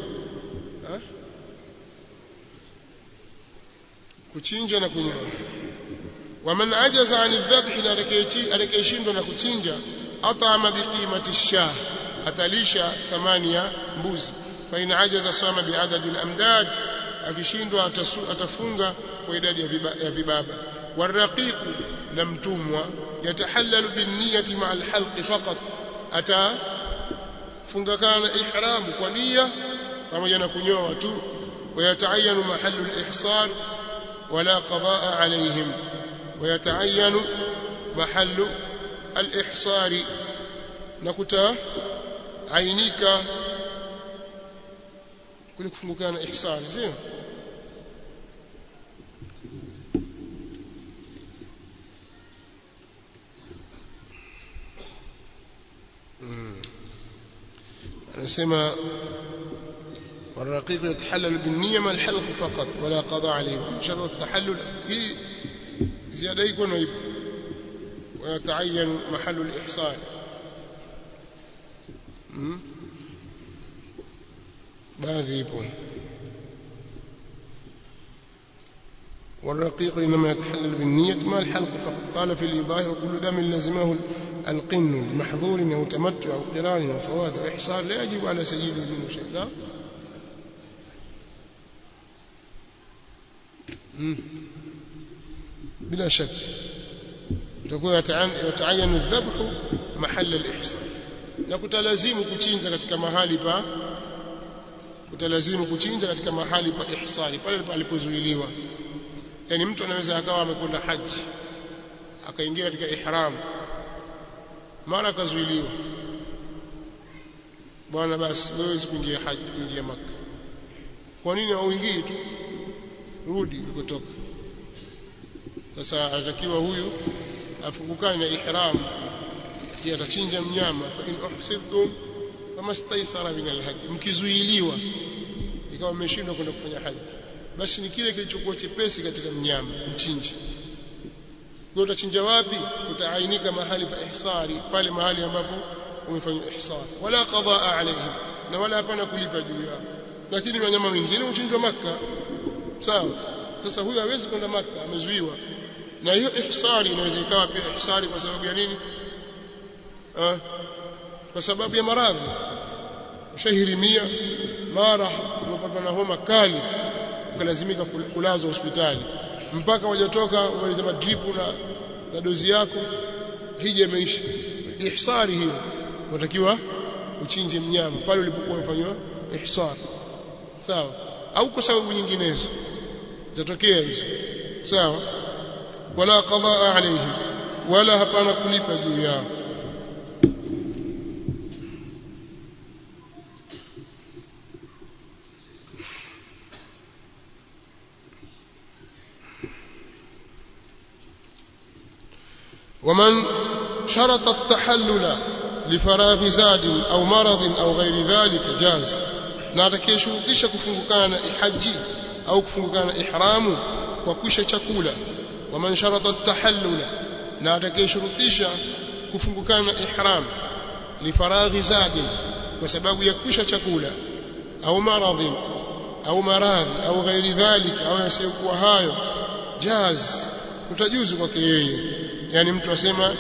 kuchinja na kunyoa waman ajaza an dhabhi na atakayeshindwa na kuchinja atama biqimati ash-shah atalisha thamani ya mbuzi fa in ajaza sama biadadi al-amdad akishindwa atafunga kwa idadi ya vibaba waraqiqu na mtumwa yatahallalu binniyati ma'a al-halq faqat ata funga kana ihramu kwa nia pamoja na kunyoa tu ويتعين محل الإحصار ولا قضاء عليهم ويتعين محل الإحصار نكتا عينيك كل كفنgu kana ihsar sio anasema والرقيق يتحلل بالنية ما الحلق فقط ولا قضاء عليه شرط التحلل هي زيادة يكون ويب ويتعين محل الإحصان baadhi ipo والرقيق إنما يتحلل بالنية ما الحلق فقط قال في الإيضاح وكل دم لزمه القن لمحظور أو تمتع أو قران أو فواد أو إحصار لا يجب على سيد منه شيء لا بلا شك تكون يتعين الذبح mahalla al-ihsan na kutalazimu kuchinja katika mahali pa kutalazimu kuchinja katika mahali pa ihsani pale palipozuiliwa yani mtu anaweza akawa amekwenda haji akaingia katika ihram mara akazuiliwa bwana basi wewe kuingia haji kuingia maka kwa nini hauingii tu rudi ulikotoka sasa anatakiwa huyu afungukane na ihram je atachinja mnyama fa in uhsirtum kama staisara min alhajj mkizuiliwa ikawa mmeshindwa kwenda kufanya haji basi ni kile kilichokuwa chepesi katika mnyama mchinji kwa utachinja wapi utaainika mahali pa ihsari pale mahali ambapo umefanywa ihsar wala qadaa alayhim na wala hapana kulipa juu yao lakini wanyama wengine uchinjwa maka sawa sasa huyu hawezi kwenda maka amezuiwa na hiyo ihsari inaweza ikawa pia ihsari kwa sababu ya nini ah, kwa sababu ya maradhi ushahirimia mara umepatwa na homa kali ukalazimika kulazwa hospitali mpaka wajatoka wamaliza madripu na, na dozi yako hija imeisha ihsari hiyo unatakiwa uchinje mnyama pale ulipokuwa umefanywa ihsar sawa au kwa sababu nyinginezo zitatokea hizo sawa wala qadaa alayhim wala hapana kulipa juu yao ومن شرط التحلل لفراغ زاد أو مرض أو غير ذلك جاز na atakayeshurutisha kufungukana na ihaji au kufungukana na ihramu kwa kwisha chakula waman sharata at-tahallula na atakayeshurutisha kufungukana na ihram lifaraghi zadin kwa sababu ya kwisha chakula au maradhi au maradhi au ghairi dhalika au yasiyokuwa hayo jaz kutajuzu kwake yeye yani mtu asema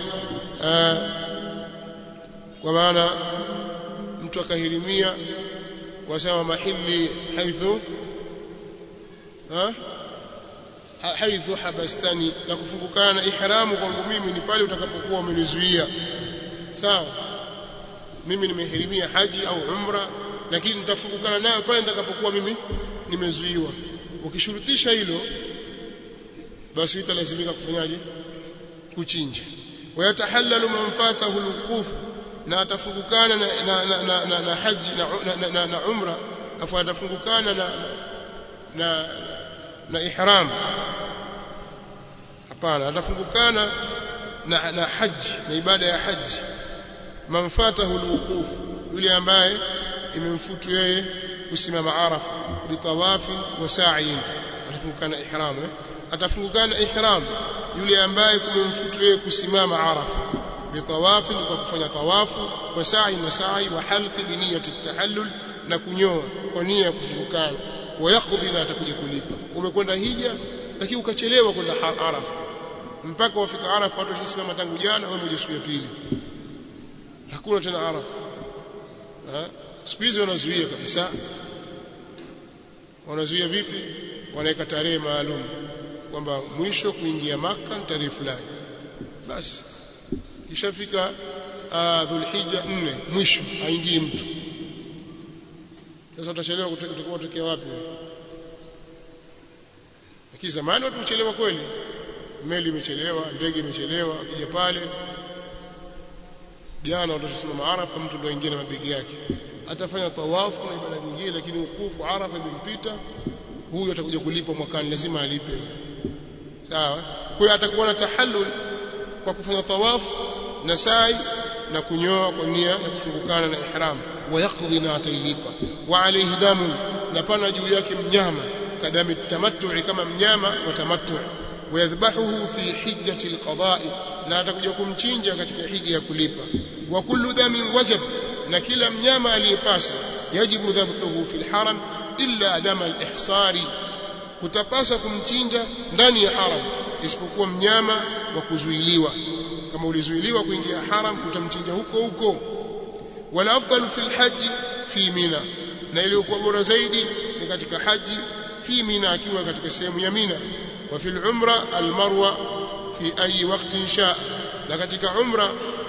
kwa maana mtu akahirimia wasema mahili haithu ha haithu habastani na kufungukana na ihramu kwangu mimi ni pale utakapokuwa umenizuia sawa mimi nimehirimia haji au umra lakini nitafungukana nayo pale nitakapokuwa mimi nimezuiwa ukishurutisha hilo basi italazimika kufanyaje kuchinja wayatahallalu man fatahu alwuquf na atafungukana na, na, na, na, na, na haji na, na, na, na umra afu atafungukana na, na, na ihram hapana atafungukana na, na haji na ibada ya haji man fatahu alwuquf yule ambaye imemfutu yeye kusimama arafa bitawafi wa sa'i atafungukana ihram eh? atafungukana ihram yule ambaye kumemfutu yeye kusimama arafa bitawafi kwa kufanya tawafu wa sa'i na sa'i wa halqi bi niyyati tahallul na kunyoa kwa nia ya kufungukana wa yaqdi na atakuja kulipa umekwenda hija lakini ukachelewa kwenda arafa mpaka wafika arafa watu washasimama tangu jana wewe mmoja siku ya pili hakuna tena arafa siku hizi wanazuia kabisa wanazuia vipi wanaweka tarehe maalum kwamba mwisho kuingia maka ni tarehe fulani basi kishafika uh, dhulhijja nne mwisho haingii mtu sasa utachelewa utakuwa utokea wapi lakini zamani watu kuchelewa kweli meli imechelewa ndege imechelewa akija pale jana watasimama Arafa mtu ndio aingia na mabegi yake atafanya tawafu na ibada nyingine lakini ukufu Arafa imempita huyu atakuja kulipa mwakani lazima alipe sawa kwa hiyo atakuwa na tahallul kwa kufanya tawafu na sai na kunyoa kwa nia ya kufungukana na ihram wa yaqdi na atailipa wa alayhi damu na pana juu yake mnyama kadami tamattu kama mnyama wa tamattu ويذبحه في حجة القضاء na atakuja kumchinja katika hija ya kulipa wa kullu damin wajab na kila mnyama aliyepasa yajibu dhabhuhu fil haram illa dama al-ihsari kutapasa kumchinja ndani ya haram isipokuwa mnyama wa kuzuiliwa kama ulizuiliwa kuingia haram utamchinja huko huko wala afdalu fil haji fi mina na iliyokuwa bora zaidi ni katika haji fi mina akiwa katika sehemu ya mina وفي العمرة المروة في أي وقت شاء na katika umra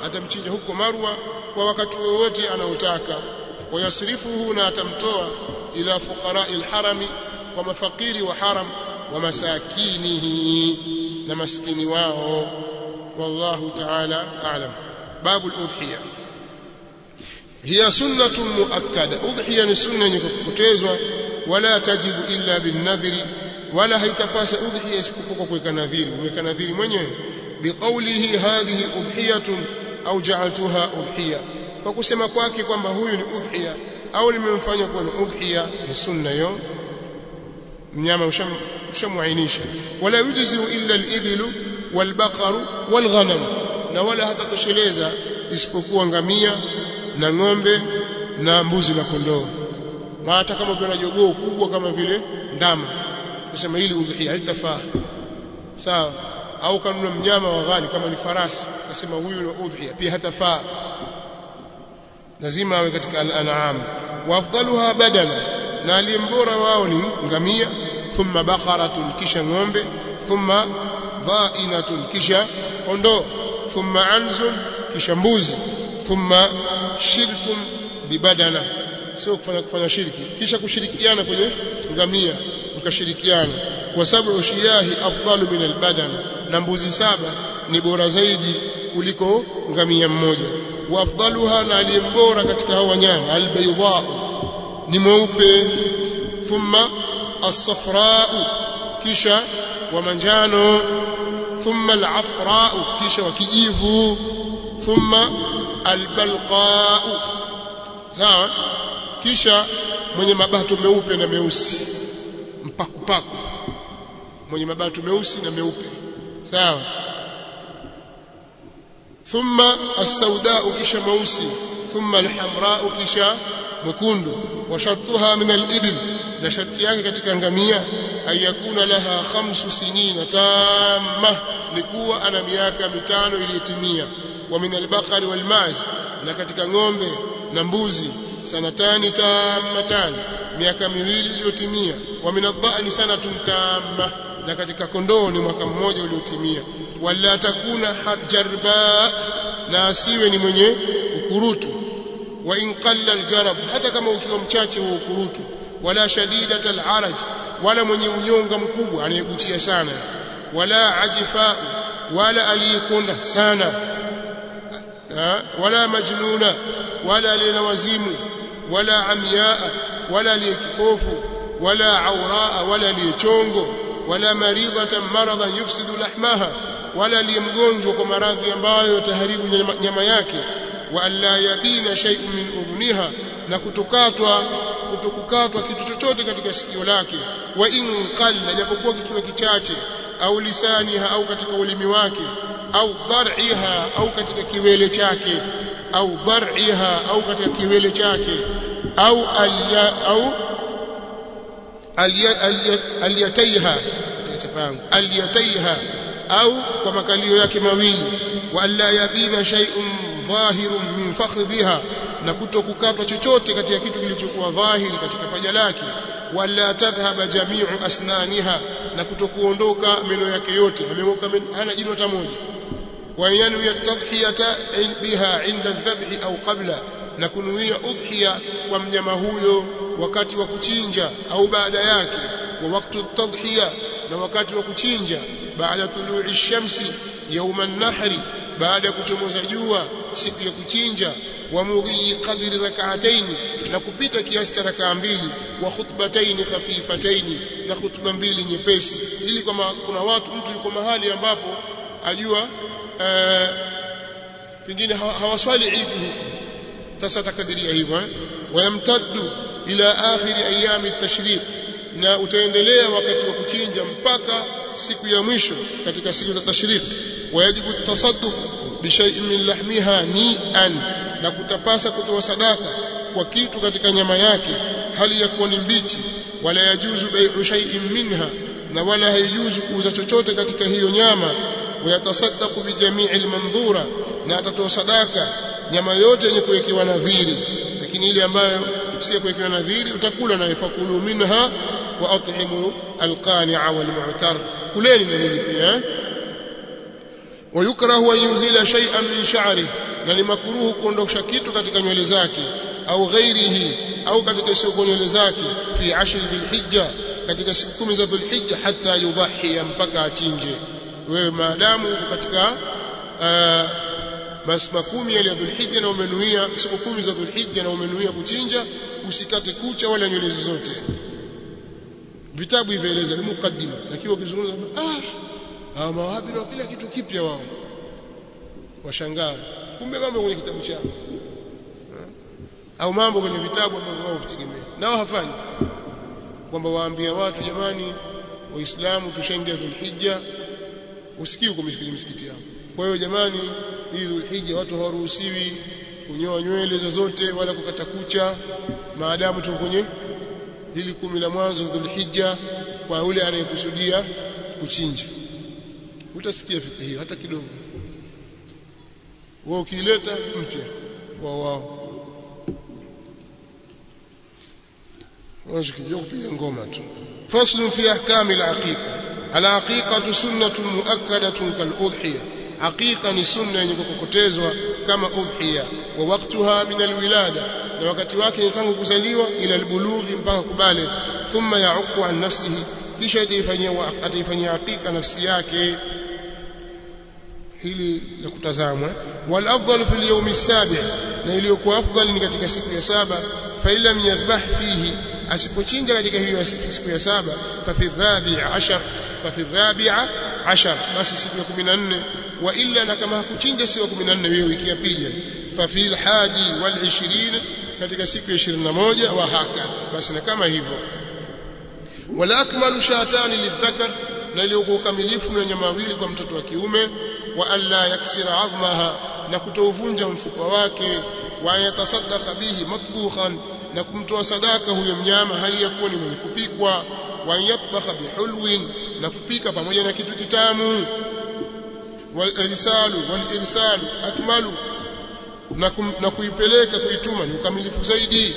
atamchinja huko Marwa kwa wakati wowote anaotaka wayasrifuhu na atamtoa ila fuqara'i alharami kwa mafakiri wa haram wa masakinihi na maskini wao wallahu ta'ala a'lam babu al-udhiya hiya sunnatun muakkada udhiya ni sunna yenye kupotezwa wala tajibu illa bin nadhri wala haitapasa udhiya isipokuwa kwa kuweka nadhiri uweka nadhiri mwenyewe biqaulihi hadhihi udhiyatun au ja'altuha udhiya kwa kusema kwake kwamba huyu ni udhiya au nimemfanya kuwa ni udhiya ni sunna hiyo mnyama ushamuainisha wala yujzi illa al-iblu wal-baqaru wal-ghanam na wala hatatosheleza isipokuwa ngamia na ng'ombe na mbuzi na kondoo na hata kama kuna jogoo kubwa kama vile ndama kusema hili udhiya halitafaa sawa au kanuna mnyama wa ghali kama ni farasi akasema huyu ni udhiya pia hatafaa lazima awe katika al-an'am wa afdaluha badana na aliyembora wao ni ngamia thumma baqaratun kisha ng'ombe thumma dha'inatun kisha kondoo thumma anzun kisha mbuzi thumma shirkun bibadana sio kufanya kufanya shirki kisha kushirikiana kwenye ngamia mkashirikiana wa sab'u shiyahi afdalu min albadan na mbuzi saba ni bora zaidi kuliko ngamia mmoja wa afdaluha na aliyembora katika hao wanyama albaydha ni mweupe thumma as-safra kisha wa manjano thumma al-afra kisha wa kijivu thumma albalqa sawa kisha mwenye mabato meupe na meusi mpakupaku mwenye mabato meusi na meupe sawa thumma as-sauda kisha meusi thumma al-hamra kisha mwekundu wa shartuha min al-ibil na sharti yake katika ngamia ayakuna laha khamsu sinina tamma likuwa ana miaka mitano iliyotimia wa min al-baqari wal-maz na katika ng'ombe na mbuzi sanatani tammatan miaka miwili iliyotimia wa min adh-dha'ni sanatun tamma na katika kondoo ni mwaka mmoja uliotimia wala takuna jarba na asiwe ni mwenye ukurutu wa in qalla aljarab hata kama ukiwa mchache wa ukurutu wala shadidat alaraj wala mwenye unyonga mkubwa anayegutia sana wala ajifa wala aliyekonda sana wala majnuna wala aliyena wazimu wala amyaa wala aliyekipofu wala auraa wala aliyechongo wala maridhatan maradan yufsidu lahmaha wala aliyemgonjwa kwa maradhi ambayo yataharibu nyama yake wa alla yabina shay'un min udhuniha na kutokatwa kutokukatwa kitu chochote katika sikio lake wa in qalla japokuwa kikiwa kichache au lisaniha au katika ulimi wake au dhar'iha au katika kiwele chake au dhar'iha au katika kiwele chake au alya au aliyataiha chapangu aliyataiha au kwa makalio yake mawili wa alla yabina shay'un dhahirun min fakhdhiha na kutokukatwa chochote katika kitu kilichokuwa dhahiri katika paja lake wala tadhhaba jami'u asnaniha na kutokuondoka meno yake yote ameng'oka hana jino hata moja wa yanwi at-tadhhiyata biha 'inda adh-dhabh au qabla na kunuia udhiya kwa mnyama huyo wakati wa kuchinja au baada yake wa wakati at-tadhhiya na wakati wa kuchinja baada tulu'i ash-shamsi yawm an-nahri baada ya kuchomoza jua siku ya kuchinja wa mudhi qadri rak'atayn na kupita kiasi cha rakaa mbili wa khutbatayn khafifatayn na khutba mbili nyepesi ili kama kuna watu mtu yuko mahali ambapo ajua ee, pengine hawaswali Eid huko sasa atakadiria hivyo eh wayamtaddu ila akhiri ayami at-tashriq na utaendelea wakati wa kuchinja mpaka siku ya mwisho katika siku za tashriq wajibu at-tasadduq bi shay'in min lahmiha ni'an na kutapasa kutoa sadaka kwa kitu katika nyama yake hali ya kuwa ni mbichi wala yajuzu bai'u shay'in minha na wala haijuzu kuuza chochote katika hiyo nyama wayatasaddaqu bi jami'i al-mandhura na atatoa sadaka nyama yote yenye kuwekewa nadhiri lakini ile ambayo si kuwekewa nadhiri utakula na ifakulu minha wa at'imu alqani'a wal mu'tar kuleni na nini pia wayukrahu an yunzila shay'an min sha'ri na ni makruhu kuondosha kitu katika nywele zake au ghairihi au katika siku nywele zake fi ashri dhulhijja katika siku kumi za dhulhijja hata yudhahi mpaka achinje wewe maadamu uko katika masma kumi ya dhulhijja na umenuia siku kumi za dhulhijja na umenuia kuchinja usikate kucha wala nywele zote vitabu hivieleza ni mukaddima lakini ukizungumza ah hawa mawahabi na kila kitu kipya wao washangaa kumbe mambo kwenye kitabu chao au mambo kwenye vitabu ambavyo wao kutegemea nao hafanyi kwamba waambia watu jamani waislamu tushaingia dhulhijja usikii uko misikiti yao kwa hiyo jamani hii dhulhijja watu hawaruhusiwi kunyoa nywele zozote wala kukata kucha maadamu tuko kwenye hili kumi la mwanzo dhulhijja kwa yule anayekusudia kuchinja utasikia fikra hiyo hata kidogo wao ukileta mpya wao wao wanachokijua kupiga ngoma tu faslu fi ahkami al-aqiqa al-aqiqa sunnatun muakkadatun kal-udhiya aqiqa ni sunna yenye kukokotezwa kama udhiya wa waktuha min al-wilada na wakati wake ni tangu kuzaliwa ila al-bulughi mpaka kubale thumma ya'uqu an nafsihi kisha ataifanyia ataifanyia aqiqa nafsi yake hili la kutazamwa wal afdal fi al-yawm as-sabi na iliyokuwa afdal ni katika siku ya saba fa illam yadhbah fihi asipochinja katika hiyo siku ya saba fa fi rabi'a ashar fa fi rabi'a ashar basi siku ya 14 wa illa na kama hakuchinja siku ya 14 hiyo wiki ya pili fa fi al-hadi wal 20 katika siku ya 21 wa haka basi na kama hivyo wala akmalu shatani lidhakar na iliyokuwa kamilifu na nyama wawili kwa mtoto wa kiume wa alla yaksira azmaha na kutouvunja mfupa wake wa yatasaddaqa bihi matbukhan na kumtoa sadaka huyo mnyama hali ya kuwa ni mwenye kupikwa wa yatbakha bihulwin na kupika pamoja na kitu kitamu wal irsalu wal irsalu akmalu na, kum, na kuipeleka kuituma ni ukamilifu zaidi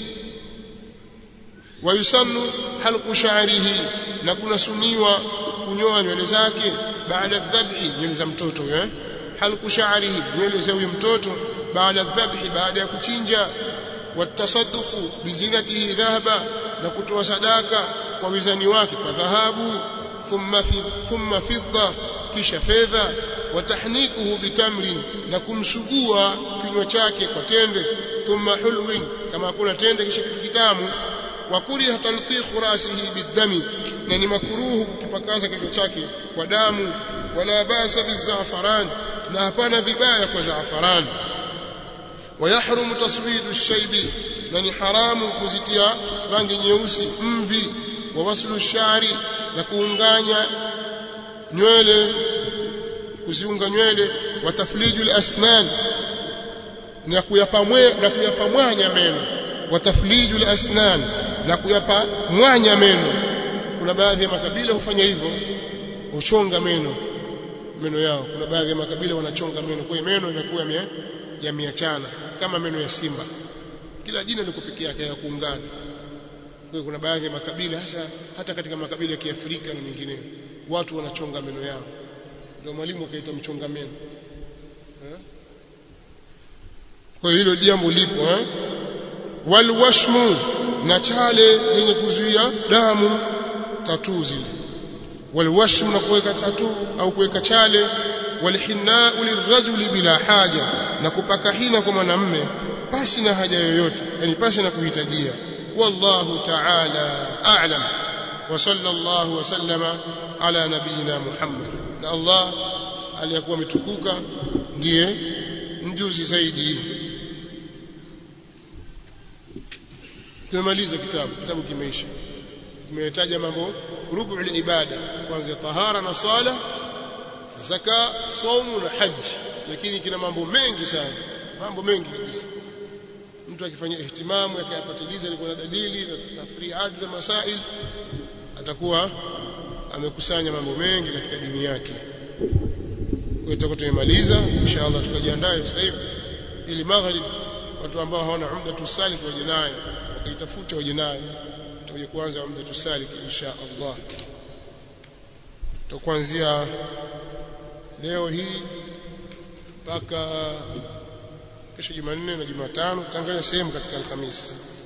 wayusannu halqu sha'rihi na kunasuniwa kunyoa nywele zake baada dhabhi nywele za mtoto eh halqu sha'rihi nywele za huyo mtoto baada dhabhi baada ya kuchinja watasadduqu bizinatihi dhahaba na kutoa sadaka kwa wizani wake kwa dhahabu thumma fi thumma fidda kisha fedha watahnikuhu bitamrin na kumsugua kinywa chake kwa tende thumma hulwin kama kuna tende kisha kitu kitamu wa kuriha talqikhu rasihi bidami na ni makuruhu kukipakaza kichwa chake kwa damu wala basa bizafaran na hapana vibaya kwa zafaran ويحرم تصويد الشيب na haramu kuzitia rangi nyeusi mvi wa waslu shari na kuunganya nywele kuziunga nywele wa taflijul asnan na kuyapamwe na kuyapamwanya meno wa taflijul asnan na kuyapamwanya meno kuna baadhi ya makabila hufanya hivyo huchonga meno meno yao kuna baadhi ya makabila wanachonga meno kwa hiyo meno inakuwa yameachana kama meno ya simba kila jina liko peke yake ya kuungana kwa kuna baadhi ya makabila hasa hata katika makabila ya Kiafrika na mengineyo watu wanachonga meno yao ndio mwalimu akaitwa mchonga meno kwa hilo jambo lipo eh walwashmu na chale zenye kuzuia damu tatu zile walwashmu na kuweka tatu au kuweka chale walhinna lirajuli bila haja na kupaka hina kwa mwanamme pasi na haja yoyote yani pasi na kuhitajia wallahu ta'ala a'lam wa sallallahu wa sallama ala nabiyina muhammad na allah aliyakuwa ametukuka ndiye mjuzi zaidi tumemaliza kitabu kitabu kimeisha kimetaja mambo rubu ibada kwanza tahara na swala zaka saumu na haji lakini kina mambo mengi sana mambo mengi kabisa mtu akifanya ihtimamu akayapatiliza ilikuwa na dalili na tafriat za masail atakuwa amekusanya mambo mengi katika dini yake kwa hiyo tumemaliza inshallah tukajiandae sasa hivi ili maghrib watu ambao hawana umda tusalik waje nayo wakaitafute waje nayo tutakuja kuanza umda tusalik insha Allah tutakuanzia leo hii mpaka kesho Jumanne na Jumatano tutaangalia sehemu katika Alhamisi